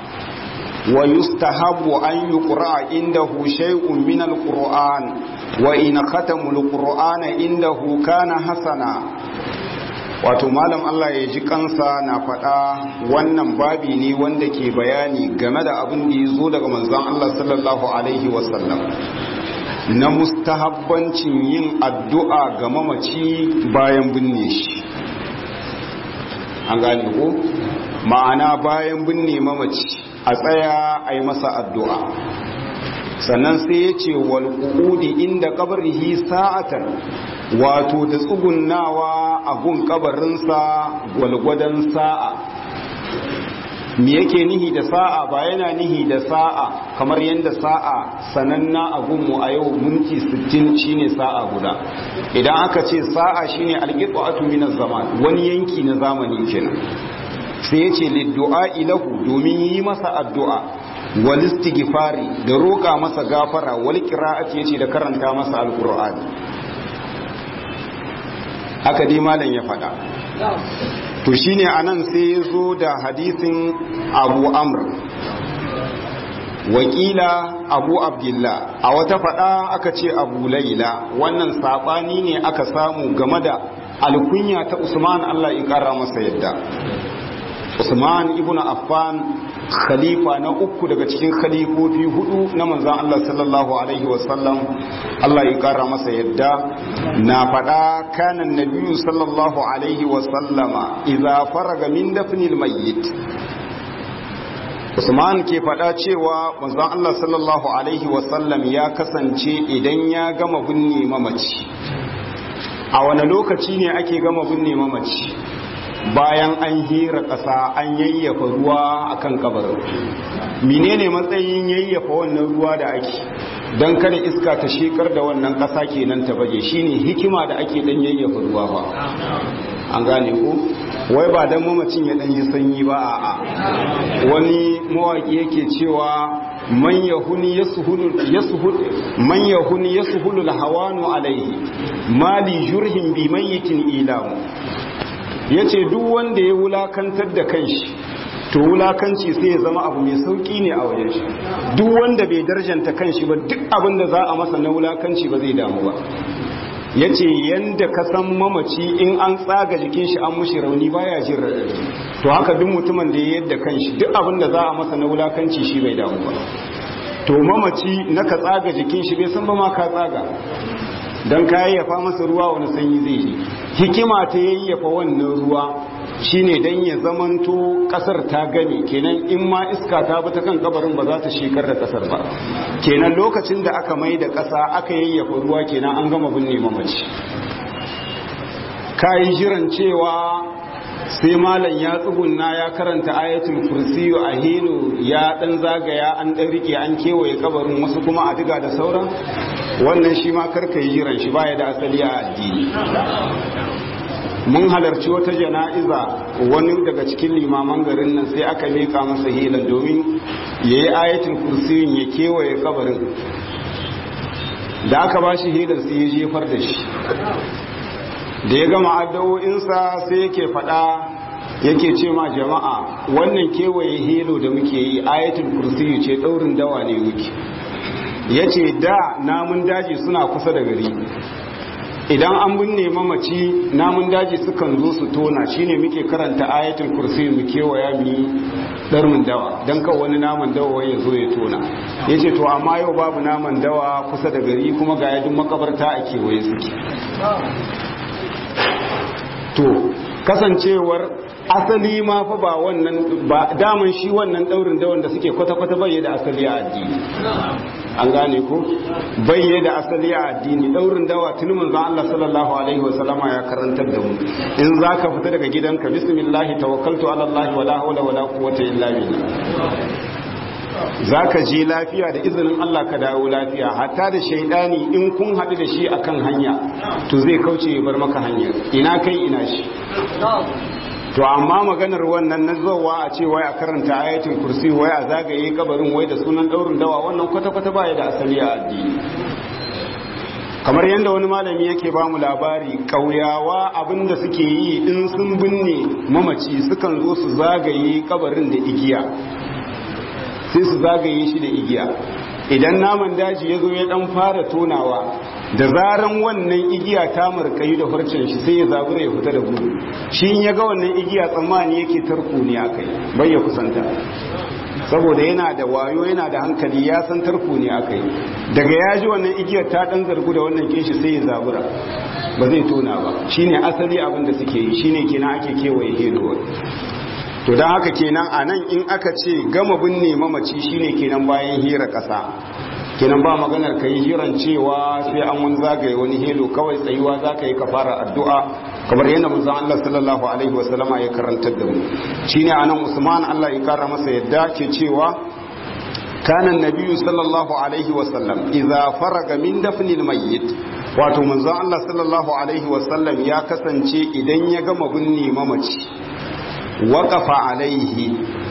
ويستحب أن يقرأ عنده شيء من القرآن وإن ختم القرآن عنده كان حسنا wato malam Allah ya ji kansa na faɗa wannan babi ne wanda ke bayani game da abin da ya zo daga manzon Allah sallallahu alaihi wasallam na mustahabbancin yin addu'a ga mamaci bayan binne shi an gane ko ma'ana bayan binne mamaci a tsaya a yi masa addu'a sannan sai ya ce walƙuɗi inda ƙabarihi sa'atan wato da tsugunnawa a gun ƙabarinsa gwalgwadon sa'a me yake nihi da sa'a ba yana nihi da sa'a kamar yadda sa'a sananna a gunmu a yau minti 60 shine sa'a guda idan aka ce sa'a shine alƙiƙwatu minas zaman wani yanki na zamani kenan sai ya ce liddu'a ilahu domin yi masa addu'a wal istighfari da roƙa masa gafara wal qira'ati yace da karanta masa alqur'ani haka dai malam ya faɗa to shine anan sai ya zo da hadisin Abu Amr wakila Abu Abdullah a wata faɗa aka ce Abu Laila wannan sabani ne aka samu game da alkunya ta Usman Allah ya kara masa yadda Usman ibn Affan khalifa na uku daga cikin khalifofi hudu na manzon Allah sallallahu alaihi wasallam Allah ya kara masa yadda na faɗa kanan nabiyyu sallallahu alaihi wasallama idza faraga min dafnil mayyit Usman ke faɗa cewa manzon Allah sallallahu alaihi wasallam ya kasance idan ya gama binne mamaci a wani lokaci ne ake gama binne mamaci bayan an hira ƙasa an yayyafa ruwa akan kabarin menene matsayin yayyafa wannan ruwa da ake don kada iska ta shekar da wannan ƙasa kenan ta bage shine hikima da ake dan yayyafa ruwa ba an gane ko wai ba dan mamacin ya dan yi sanyi ba a'a wani mawaki yake cewa man yahuni yasuhulu yasuhul man yahuni yasuhulu alhawanu alaihi mali jurhin bi mayyitin ilamu ya ce duk wanda ya wulakantar da kanshi to wulakanci sai ya zama abu mai sauki ne a wajen shi duk wanda bai darjanta kanshi ba duk abin da za a masa na wulakanci ba zai damu ba ya ce yadda ka san mamaci in an tsaga jikin shi an mushi rauni baya jin raɗaɗi to haka duk mutumin da ya yadda kanshi duk abin da za a masa na wulakanci shi bai damu ba to mamaci na ka tsaga jikin shi bai san ba ma ka tsaga don ka yayyafa masa ruwa wani sanyi zai yi hikima ta yayyafa wannan ruwa shine dan ya zamanto kasar ta gane kenan in ma iska ta bi ta kan kabarin ba za ta shekar da kasar ba kenan lokacin da aka mai da kasa aka yayyafa ruwa kenan an gama binne mamaci kayi jiran cewa sai malam ya tsugunna ya karanta ayatul kursiyu a hilo ya dan zagaya an dan rike an kewaye kabarin wasu kuma a diga da sauran wannan shi ma karka yi jiran shi baya da asali a addini mun halarci wata jana'iza wani daga cikin limaman garin nan sai aka mika masa hilan domin ya yi ayatul kursiyun ya kewaye kabarin da aka ba shi hilan sai ya jefar da shi da ya gama addu'o'insa sai yake faɗa yake ce ma jama'a wannan kewaye helo da muke yi ayatul kursiyu ce daurin dawa ne muke yace da namun daji suna kusa da gari idan an binne mamaci namun daji sukan zo su tona shine muke karanta ayatul kursiyu mu kewaya mu darmin dawa don kawo wani naman dawa ya zo ya tona ya ce to amma yau babu naman dawa kusa da gari kuma ga yadin makabarta a kewaye suke to kasancewar asali ma fa ba wannan ba daman shi wannan daurin dawan da suke kwata-kwata bai da asali a addini an gane ko bai da asali a addini daurin dawa tuni manzon Allah sallallahu alaihi wasallama ya karantar da mu in zaka fita daga gidanka bismillah tawakkaltu ala Allah wala hawla wala quwwata illa billah zaka je lafiya da izinin Allah ka dawo lafiya hatta da shaidani in kun haɗu da shi akan hanya to zai kauce ya bar maka hanyar ina kai ina shi to amma maganar wannan na zowa a ce wai a karanta ayatul kursi wai a zagaye kabarin wai da sunan daurin dawa wannan kwata-kwata baya da asali a addini kamar yadda wani malami yake ba mu labari ƙauyawa abinda suke yi in sun binne mamaci sukan zo su zagaye kabarin da igiya sai su zagaye shi da igiya idan naman daji ya zo ya dan fara tonawa da zaran wannan igiya ta markayi da farcen shi sai ya zabura ya fita da gudu shi in ya ga wannan igiya tsammani yake tarko ne akai bai ya kusanta saboda yana da wayo yana da hankali ya san tarko ne akai daga ya ji wannan igiyar ta dan zargu da wannan kinshi sai ya zabura ba zai tona ba shine asali abin da suke yi shine kenan ake kewaye hedo to don haka kenan a nan in aka ce gama binne mamaci shine kenan bayan hira ƙasa kenan ba maganar ka yi jiran cewa sai an wani zagaye wani helo kawai tsayuwa za ka yi ka fara addu'a kamar yadda manzon Allah sallallahu alaihi wasallama ya karantar da mu shine anan Usman Allah ya kara masa yadda ke cewa kana nabiyyu sallallahu alaihi wasallam idza faraga min dafnil mayyit wato manzon Allah sallallahu alaihi wasallam ya kasance idan ya gama binne mamaci waƙafa alaihi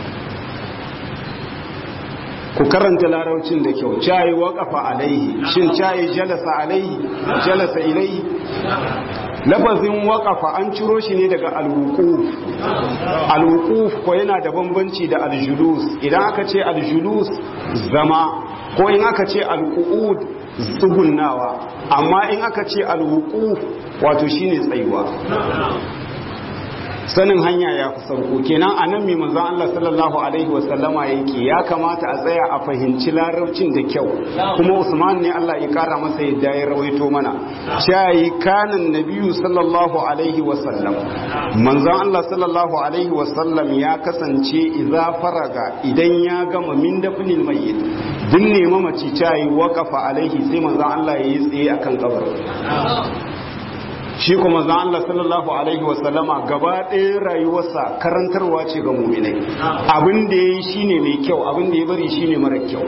ku karanta laraucin da kyau cayi waƙafa alaihi shin cayi jalasa alaihi jalasa ilaihi lafazin waƙafa an ciro shi ne daga alwukuf alwukuf ko yana da bambanci da aljulus idan aka ce aljulus zama ko in aka ce alqu'ud tsugunnawa amma in aka ce alwukuf wato shine tsayuwa sanin hanya ya fi sauko kenan a nan mai manzon Allah sallallahu alaihi wasallama yake ya kamata a tsaya a fahimci larabcin da kyau kuma Usman ne Allah ya kara masa yadda ya rawaito mana shayi kanan nabiyu sallallahu alaihi wasallam manzon Allah sallallahu alaihi wasallam ya kasance idza faraga idan ya gama min dafnil mayyit din ne mamaci shayi waqafa alaihi sai manzon Allah ya yi tsaye akan kabarin shi kuma zan Allah sallallahu alaihi wasallama gaba ɗaya rayuwarsa karantarwa ce ga muminai abin da ya yi shine mai kyau abin da ya bari shine mara kyau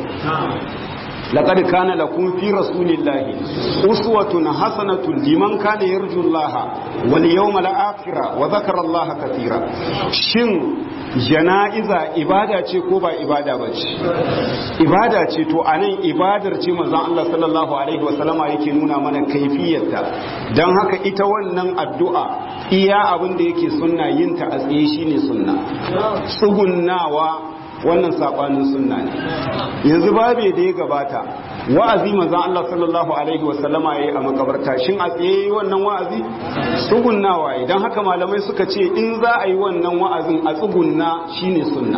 لقد كان لكم في رسول الله أسوة حسنة لمن كان يرجو الله واليوم الآخر وذكر الله كثيرا شن jana'iza ibada ce ko ba ibada ba ce ibada ce to a nan ibadar ce manzon Allah sallallahu alaihi wasallama yake nuna mana kaifiyarta don haka ita wannan addu'a iya abin da yake sunna yin ta a tsaye shine sunna tsugunnawa wannan sabanin sunna ne yanzu babe da ya gabata wa'azi manzon Allah sallallahu alaihi wasallama yayi a makabarta shin a tsaye wannan wa'azi tsugunnawa idan haka malamai suka ce in za a yi wannan wa'azin a tsugunna shine sunna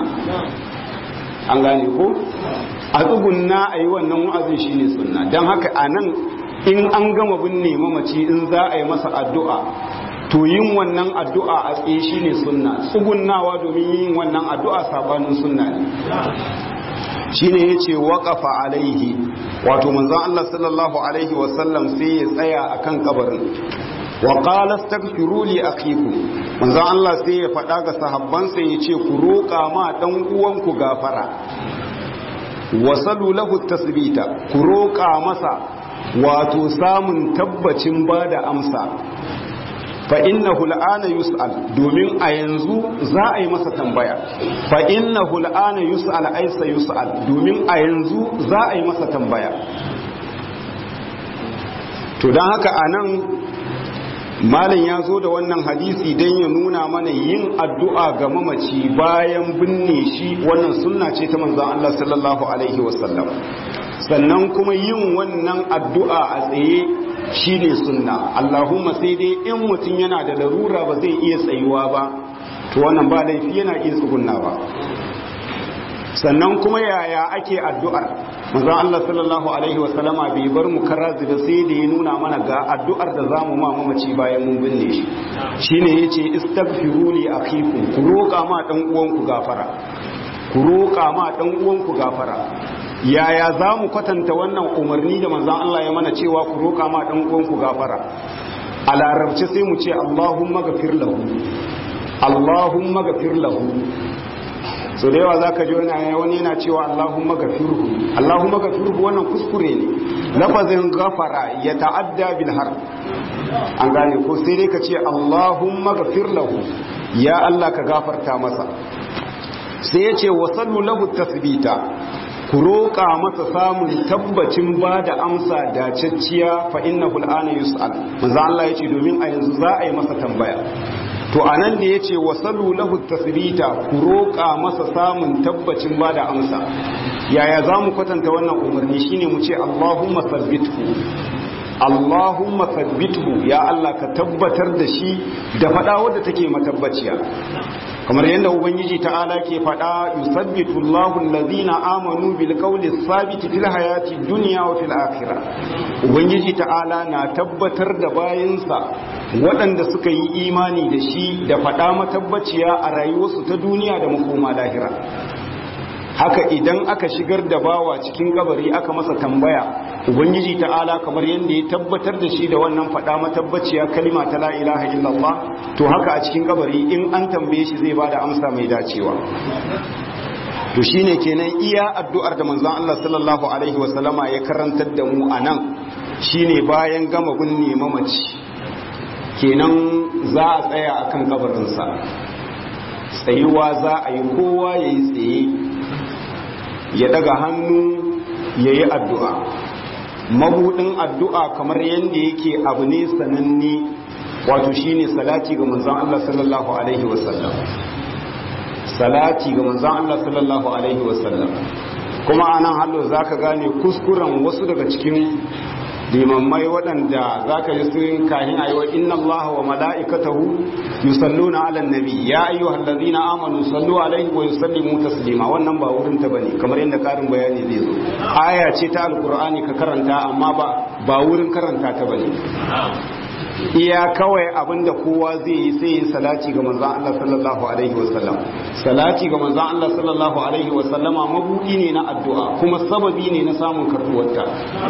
an gane ko a tsugunna a yi wannan wa'azin shine sunna don haka a nan in an gama binne mamaci in za a yi masa addu'a to yin wannan addu'a a tsaye shine sunna tsugunnawa domin yin wannan addu'a sabanin sunna ne shine yace waqafa alaihi wato manzon Allah sallallahu alaihi wasallam sai ya tsaya akan kabarin wa qala astaghfiru li akhikum manzon Allah sai ya faɗa ga sahabbansa yace ku roƙa ma dan uwanku gafara wasalu lahu tasbita ku roƙa masa wato samun tabbacin bada amsa fa innahu al'ana yus'al domin a yanzu za a yi masa tambaya fa innahu al'ana yus'al aisa yus'al domin a yanzu za a yi masa tambaya to don haka anan malam ya zo da wannan hadisi don ya nuna mana yin addu'a ga mamaci bayan binne shi wannan sunna ce ta manzan Allah sallallahu Alaihi wasallam sannan kuma yin wannan addu'a a tsaye shi ne sunna Allahumma sai dai in mutum yana da larura ba zai iya tsayuwa ba to wannan ba laifi yana iya tsugunna ba sannan kuma yaya ake addu'ar manzon Allah sallallahu alaihi wasallama bai bar mu karazi da sai da ya nuna mana ga addu'ar da zamu ma mamaci bayan mun binne shi shine yace istaghfiru li akhikum ku roƙa ma dan uwanku gafara ku roƙa ma dan uwanku gafara yaya zamu kwatanta wannan umarni da manzon Allah ya mana cewa ku roƙa ma dan uwanku gafara a larabci sai mu ce Allahumma ghafir lahu Allahumma ghafir lahu so da yawa zaka ji wani yana cewa Allahumma gafirhu Allahumma gafirhu wannan kuskure ne lafazin gafara ya ta'adda bil har an gane ko sai dai ka ce Allahumma gafir lahu ya Allah ka gafarta masa sai ya ce wasallu lahu tasbita ku roƙa masa samun tabbacin ba da amsa dacacciya fa innahu al'ana yus'al manzo Allah ya ce domin a yanzu za a yi masa tambaya to a nan da ya ce wasalu lahu tasbita ku roƙa masa samun tabbacin ba da amsa yaya za mu kwatanta wannan umarni shine mu ce Allahumma sabbithu Allahumma sabbithu ya Allah ka tabbatar da shi da faɗa wadda take matabbaciya kamar yadda ubangiji ta'ala ke faɗa yusabbitu Allahu allazina amanu bil qawli sabiti fil hayati dunya wa fil akhirah ubangiji ta'ala na tabbatar da bayinsa waɗanda suka yi imani da shi da faɗa matabbaciya a rayuwarsu ta duniya da makoma lahira haka idan aka shigar da bawa cikin kabari aka masa tambaya ubangiji ta'ala kamar yadda ya tabbatar da shi da wannan faɗa matabbaciya kalima ta la ilaha illallah to haka a cikin kabari in an tambaye shi zai bada amsa mai dacewa to shine kenan iya addu'ar da manzon Allah sallallahu alaihi wasallama ya karantar da mu anan shine bayan gama binne mamaci kenan za a tsaya akan kabarinsa tsayuwa za a yi kowa ya yi tsaye ya daga hannu ya yi addu'a mabudin addu'a kamar yadda yake abu ne sananne wato shine salati ga manzan Allah sallallahu Alaihi wasallam salati ga manzan Allah sallallahu Alaihi wasallam kuma anan hallo za ka gane kuskuren wasu daga cikin limammai waɗanda za ka ji sun kahin a yi wa inna Allah wa mala'ikatahu yusalluna ala nabi ya ayyu hallazina amanu sallu alaihi wa yusallimu taslima wannan ba wurin ta bane kamar yadda karin bayani zai zo aya ce ta alqur'ani ka karanta amma ba ba wurin karanta ta bane iya kawai abinda kowa zai yi sai yin salati ga manzon Allah sallallahu alaihi wa sallam salati ga manzon Allah sallallahu alaihi wa sallama mabudi ne na addu'a kuma sababi ne na samun karbuwarta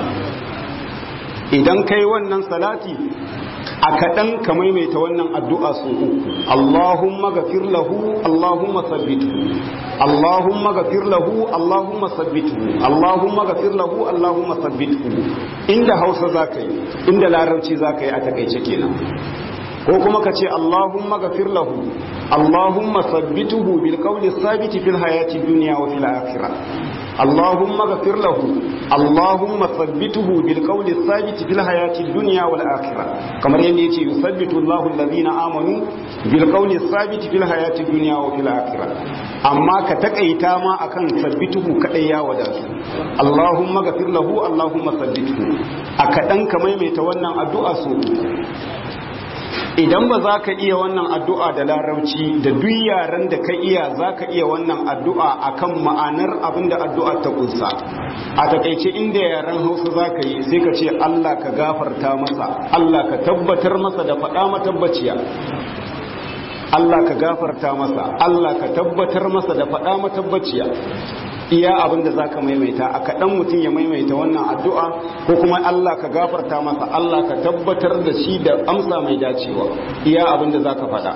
idan kai wannan salati a kaɗan ka maimaita wannan addu'a su uku Allahumma gafir lahu Allahumma sabbitu Allahumma gafir lahu Allahumma sabbitu Allahumma gafir lahu Allahumma sabbitu inda Hausa zaka yi inda Larabci zaka yi a takaice kenan ko kuma ka ce Allahumma gafir lahu Allahumma sabbituhu bil qawli sabiti fil hayati dunya wa fil akhirah اللهم اغفر له اللهم ثبته بالقول الثابت في الحياة الدنيا والآخرة كما يلي يثبت الله الذين آمنوا بالقول الثابت في الحياة الدنيا وفي الآخرة أما كتكأيتا ما أكن ثبته كأيا وداسو اللهم اغفر له اللهم ثبته أكدن كما يميتونا الدعاء سوء idan ba za ka iya wannan addu'a da larauci da duk yaren da ka iya za ka iya wannan addu'a akan ma'anar abin da addu'a ta kunsa a takaice inda yaren hausa za ka yi sai ka ce Allah ka gafarta masa Allah ka tabbatar masa da faɗa matabbaciya Allah ka gafarta masa Allah ka tabbatar masa da faɗa matabbaciya iya abin da za ka maimaita a kaɗan mutum ya maimaita wannan addu'a ko kuma Allah ka gafarta masa Allah ka tabbatar da shi da amsa mai dacewa iya abin da za ka faɗa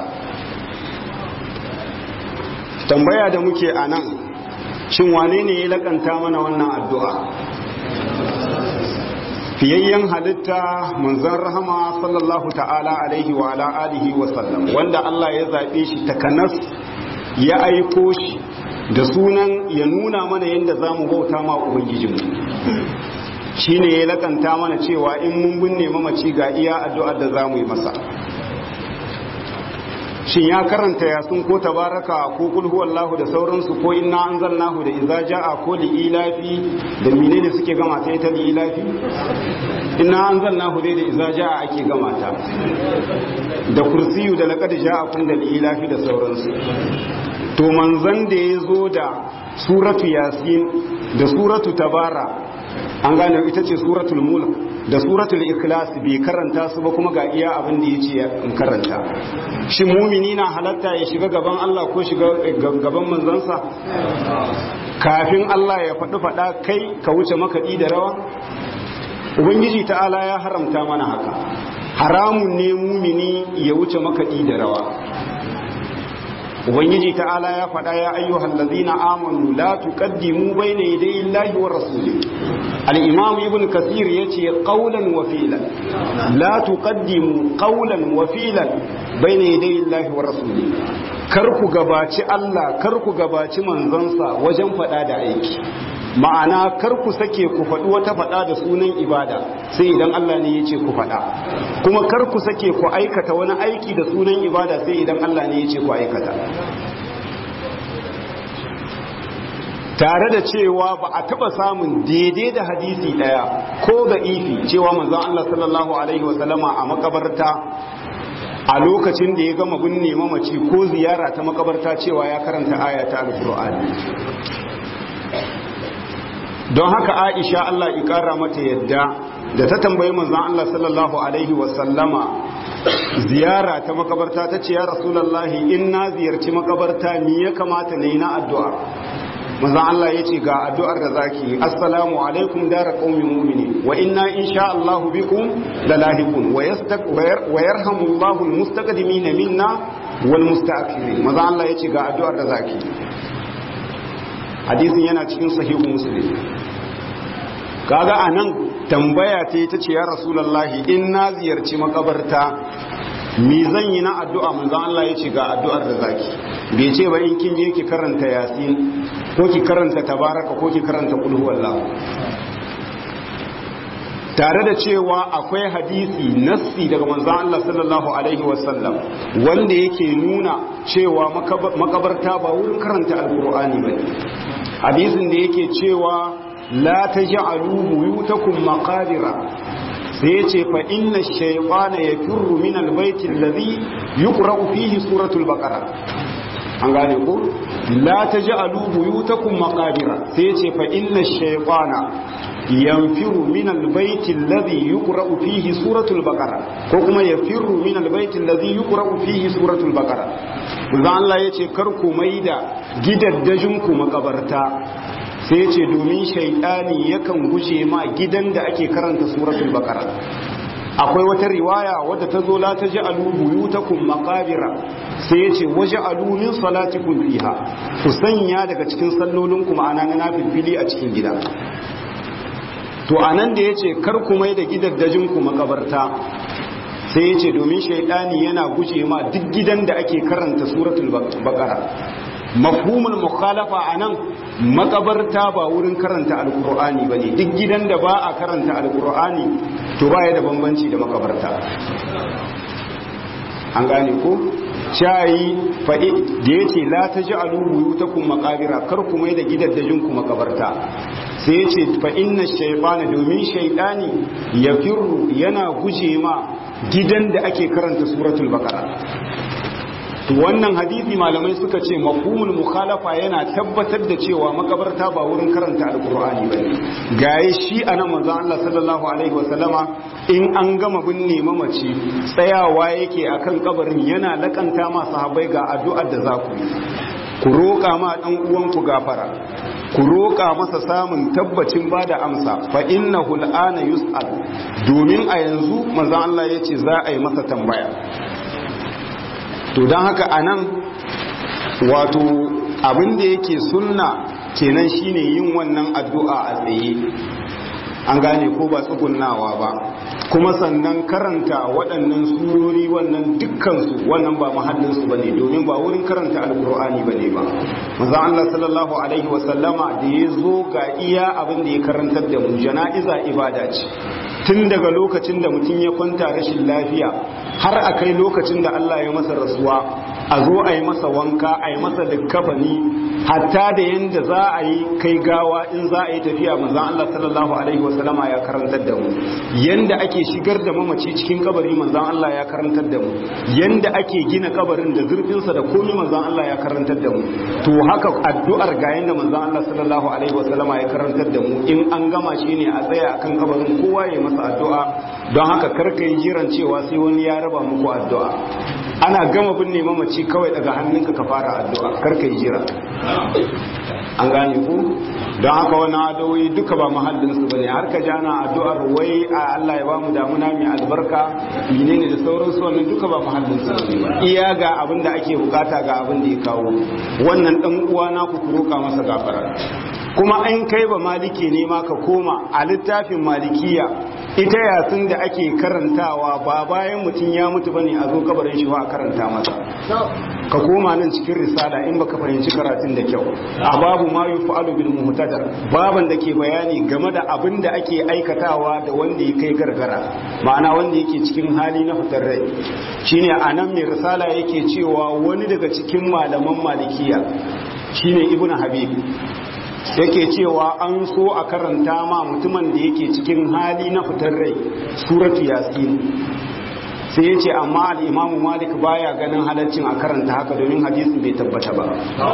tambaya da muke a nan shin wane ne ya lakanta mana wannan addu'a fiyayyen halitta manzon rahama sallallahu ta'ala alaihi wa ala alihi wa sallam wanda Allah ya zaɓe shi takanas ya aiko shi da sunan ya nuna mana yadda za mu bauta ma ubangijinmu shi ne ya lakanta mana cewa in mun binne mamaci ga iya addu'ar da za mu yi masa shin ya karanta yasin ko tabaraka ko kul huwallahu da sauransu ko inna anzalnahu da idza jaa ko li ilafi da menene suke gama ta ita li ilafi inna anzalnahu dai da idza jaa ake gama ta da kursiyu da laqad ja'akum da li ilafi da sauransu to manzon da yazo da suratu yasin da suratu tabara an gane ita ce suratul mulk da suratul ikhlas bai karanta su ba kuma ga iya abin da yace in karanta shi mumini na halatta ya shiga gaban Allah ko shiga gaban manzansa kafin Allah ya faɗi faɗa kai ka wuce makaɗi da rawa ubangiji ta'ala ya haramta mana haka haramun ne mumini ya wuce makaɗi da rawa ubangiji ta'ala ya faɗa ya ayyuhal ladzina amanu la tuqaddimu bayna yaday Allahi wa rasuli al-imam ibn kathir yace qawlan wa fi'lan la tuqaddimu qawlan wa fi'lan bayna yaday Allahi wa rasuli kar ku gabaci Allah kar ku gabaci manzansa wajen faɗa da aiki ma'ana kar ku sake ku faɗi wata faɗa da sunan ibada sai idan Allah ne ya ce ku faɗa kuma kar ku sake ku aikata wani aiki da sunan ibada sai idan Allah ne ya ce ku aikata tare da cewa ba a taɓa samun daidai da hadisi ɗaya ko da ifi cewa manzon Allah sallallahu alaihi wasallama a makabarta a lokacin da ya gama binne mamaci ko ziyara ta makabarta cewa ya karanta aya ta alƙur'ani don haka aisha Allah ikara mata yadda da ta tambayi manzon Allah sallallahu alaihi wasallama ziyara ta makabarta ta ce ya rasulallahi in na ziyarci makabarta ni ya kamata na yi na addu'a manzon Allah ya ce ga addu'ar da zaki assalamu alaikum dara qaumi mu'mini wa inna insha Allah bikum lalahiqun wa yastaq wa yarhamu Allahu almustaqdimin minna wal mustaakhirin manzon Allah ya ce ga addu'ar da zaki hadisin yana cikin sahihu muslim kaga anan tambaya ta ta ce ya rasulullahi in na ziyarci makabarta me zan yi na addu'a manzon Allah ya ce ga addu'ar da zaki bai ce ba in kin je ki karanta yasin ko ki karanta tabaraka ko ki karanta qul huwallahu tare da cewa akwai hadisi nassi daga manzon Allah sallallahu alaihi wasallam wanda yake nuna cewa makabarta ba wurin karanta alkur'ani bane hadisin da yake cewa la taj'alu buyutakum maqadira sai yace fa inna ash-shaytana yafirru min al-bayt alladhi yuqra'u fihi suratul baqara an gane ko la taj'alu buyutakum maqadira sai yace fa inna ash-shaytana yanfiru min albayti alladhi yuqra'u fihi suratul baqara ko kuma yafirru min albayti alladhi yuqra'u fihi suratul baqara manzo Allah yace kar ku maida gidaddajin ku makabarta sai yace domin shaytani yakan guje ma gidan da ake karanta suratul baqara akwai wata riwaya wadda ta zo la taj'alu buyutakum maqabira sai yace waj'alu min salatikum fiha ku sanya daga cikin sallolinku ma'ana na nafilfili a cikin gida to a nan da ya ce ku mai da gidaddajinku makabarta sai ya ce domin shaidani yana guje ma duk gidan da ake karanta suratul bakara mafhumul mukhalafa a nan makabarta ba wurin karanta alkur'ani ba ne duk gidan da ba a karanta alkur'ani to ba ya da bambanci da makabarta an gane ko shayi faɗi da ya ce la ta ji alubu ta kun makabira kar ku mai da gidaddajinku makabarta sai ya ce fa inna shaifana domin shaidani ya firru yana guje ma gidan da ake karanta suratul bakara wannan hadisi malamai suka ce mafhumul mukhalafa yana tabbatar da cewa makabarta ba wurin karanta alqur'ani bane gaye shi anan manzo Allah sallallahu alaihi wasallama in an gama binne mamaci tsayawa yake akan kabarin yana lakanta ma sahabbai ga addu'ar da za ku yi ku roƙa ma dan uwanku gafara ku roƙa masa samun tabbacin ba da amsa fa innahu al'ana yus'al domin a yanzu manzo Allah yace za a yi masa tambaya to don haka a nan wato abinda yake sunna kenan shine yin wannan addu'a a tsaye an gane ko ba tsugunnawa ba kuma sannan karanta waɗannan surori wannan dukkansu wannan ba mahallinsu ba ne domin ba wurin karanta alkur'ani ba ne ba maza Allah sallallahu alaihi wasallama da ya zo ga iya abin da ya karantar da mu jana'iza ibada ce tun daga lokacin da mutum ya kwanta rashin lafiya har a kai lokacin da Allah ya masa rasuwa a zo a yi masa wanka a yi masa likkafani hatta da yanda za a yi kai gawa in za a yi tafiya manzon Allah sallallahu alaihi wasallama ya karantar da mu yanda ake shigar da mamaci cikin kabari manzon Allah ya karantar da mu yanda ake gina kabarin da zurfinsa da komai manzon Allah ya karantar da mu to haka addu'ar ga yanda manzon Allah sallallahu alaihi wasallama ya karantar da mu in an gama shi ne a tsaya akan kabarin kowa ya masa addu'a don haka karka yi jiran cewa sai wani ya raba muku addu'a ana gama binne mamaci kawai daga hannunka ka fara addu'a karka yi jira an gane ku don haka wani adoyi duka ba mahallinsu ba ne har ka jana addu'ar wai a Allah ya ba mu damuna mai albarka menene da sauransu wannan duka ba mahallinsu ba ne iya ga abin da ake bukata ga abin da ya kawo wannan dan uwa na ku roƙa masa gafara kuma an kai ba maliki ne ma ka koma a littafin malikiya ita yasin da ake karantawa ba bayan mutum ya mutu bane a zo kabarin shi ba a karanta masa ka koma nan cikin risala in baka fahimci karatun da kyau a babu ma yufa'alu bil muhtadar baban da ke bayani game da abin da ake aikatawa da wanda ya kai gargara ma'ana wanda yake cikin hali na fitar rai shine anan mai risala yake cewa wani daga cikin malaman malikiya shine ibnu habib yake cewa an so a karanta ma mutumin da yake cikin hali na fitar rai suratu yasin sai ya ce amma al'imamu malik baya ganin halaccin a karanta haka domin hadisin bai tabbata ba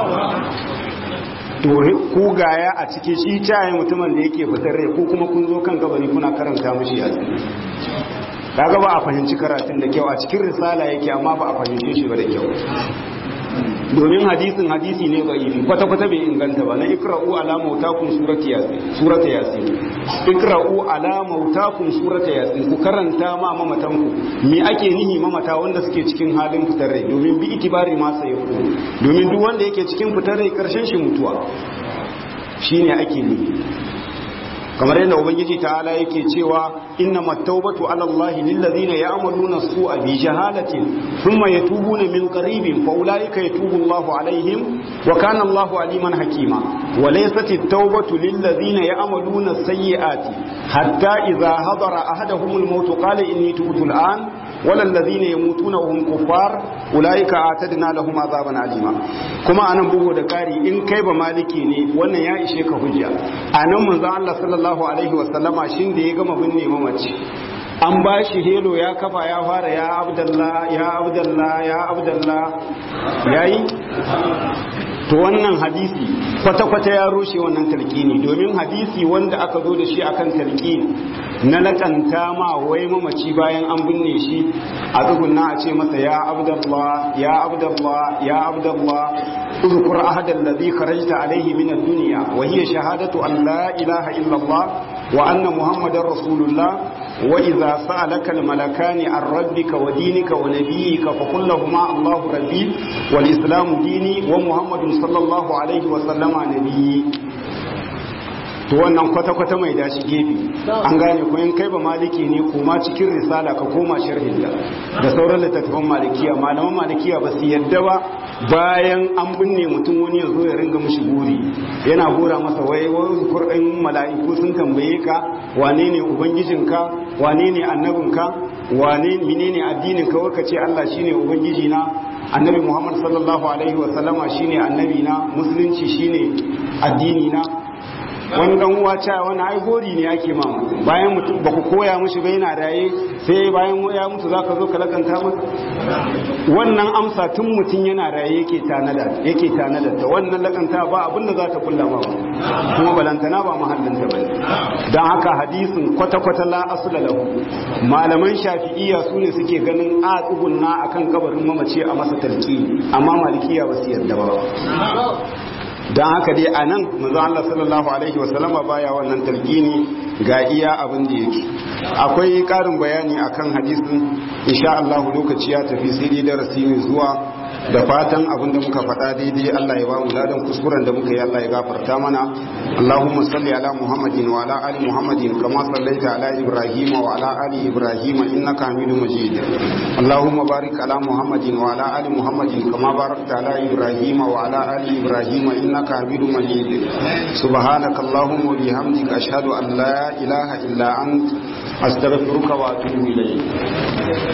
to ku gaya a cikin shi caye mutumin da yake fitar rai ko kuma kun zo kan gabani kuna karanta mushi yasin kaga ba a fahimci karatun da kyau a cikin risala yake amma ba a fahimce shi ba da kyau domin hadisin hadisi ne ba ifi kwata-kwata bai inganta ba na ikra'u ala mautakum surata yasin surata yasin ikra'u ala mautakum surata yasin ku karanta ma mamatan ku me ake nihi mamata wanda suke cikin halin fitar rai domin bi itibari ma sai ku domin duk wanda yake cikin fitar rai karshen shi mutuwa shine ake nihi kamar yadda ubangiji ta'ala yake cewa inna mattaubatu ala allahi lillazina ya'maluna su'a bi jahalatin thumma yatubuna min qaribin fa ulaika yatubu allahu alaihim wa kana allahu aliman hakima wa laysat at-taubatu lillazina ya'maluna sayyi'ati hatta idha hadara ahaduhum al-maut qala inni tubtu al-an wala alladhina yamutuna wa hum kuffar ulaika atadna lahum azaban alima kuma anan bugo da kari in kai ba maliki ne wannan ya ishe ka hujja anan manzo Allah sallallahu alaihi wasallama shin da ya gama binne mamaci an ba shi helo ya kafa ya fara ya abdallah ya abdallah ya abdallah yayi to wannan hadisi kwata-kwata ya rushe wannan talqini domin hadisi wanda aka zo da shi akan talqini na lakanta ma wai mamaci bayan an binne shi a tsugunna a ce masa ya abdallah ya abdallah ya abdallah اذكر أحد الذي خرجت عليه من الدنيا وهي شهادة أن لا إله إلا الله وأن محمد رسول الله وإذا سألك الملكان عن ربك ودينك ونبيك فقل لهما الله ربي والإسلام ديني ومحمد صلى الله عليه وسلم نبي to wannan kwata-kwata mai dashi gefe an gane ko in kai ba maliki ne koma cikin risala ka koma sharhin da da sauran littattafan malikiya malaman malikiya ba su yadda ba bayan an binne mutum wani ya zo ya ringa mishi guri yana gora masa wai wani kurɗin mala'iku sun tambaye ka wane ne ubangijinka wane ne annabinka wane menene addinin ka waka ce Allah shine ubangiji na annabi Muhammad sallallahu alaihi wa sallama shine annabi na musulunci shine addini na wani dan uwa cewa wani ai gori ne ake ma bayan mutum ba ku koya mishi ba yana raye sai bayan ya mutu zaka zo ka lakanta masa wannan amsa tun mutum yana raye yake tanada yake tanada ta wannan lakanta ba abinda za ta kulla ba kuma balantana ba mahallin ta bane dan haka hadisin kwata kwata la asla lahu malaman shafi'iyya su ne suke ganin a tsugunna akan kabarin mamaci a masa talqi amma malikiya ba su yarda ba don haka dai a nan manzo Allah sallallahu alaihi wasallama baya wannan talqini ga iya abin da yake akwai karin bayani akan hadisin insha Allah lokaci ya tafi sai dai darasi mai zuwa da fatan abin da muka faɗa daidai Allah ya ba mu ladan kuskuren da muka yi Allah ya gafarta mana Allahumma salli ala Muhammadin wa ala ali Muhammadin kama sallaita ala Ibrahim wa ala ali Ibrahim innaka Hamidum Majid Allahumma barik ala Muhammadin wa ala ali Muhammadin kama barakta ala Ibrahim wa ala ali Ibrahim innaka Hamidum Majid subhanaka Allahumma wa bihamdika ashhadu an la ilaha illa ant astaghfiruka wa atubu ilayk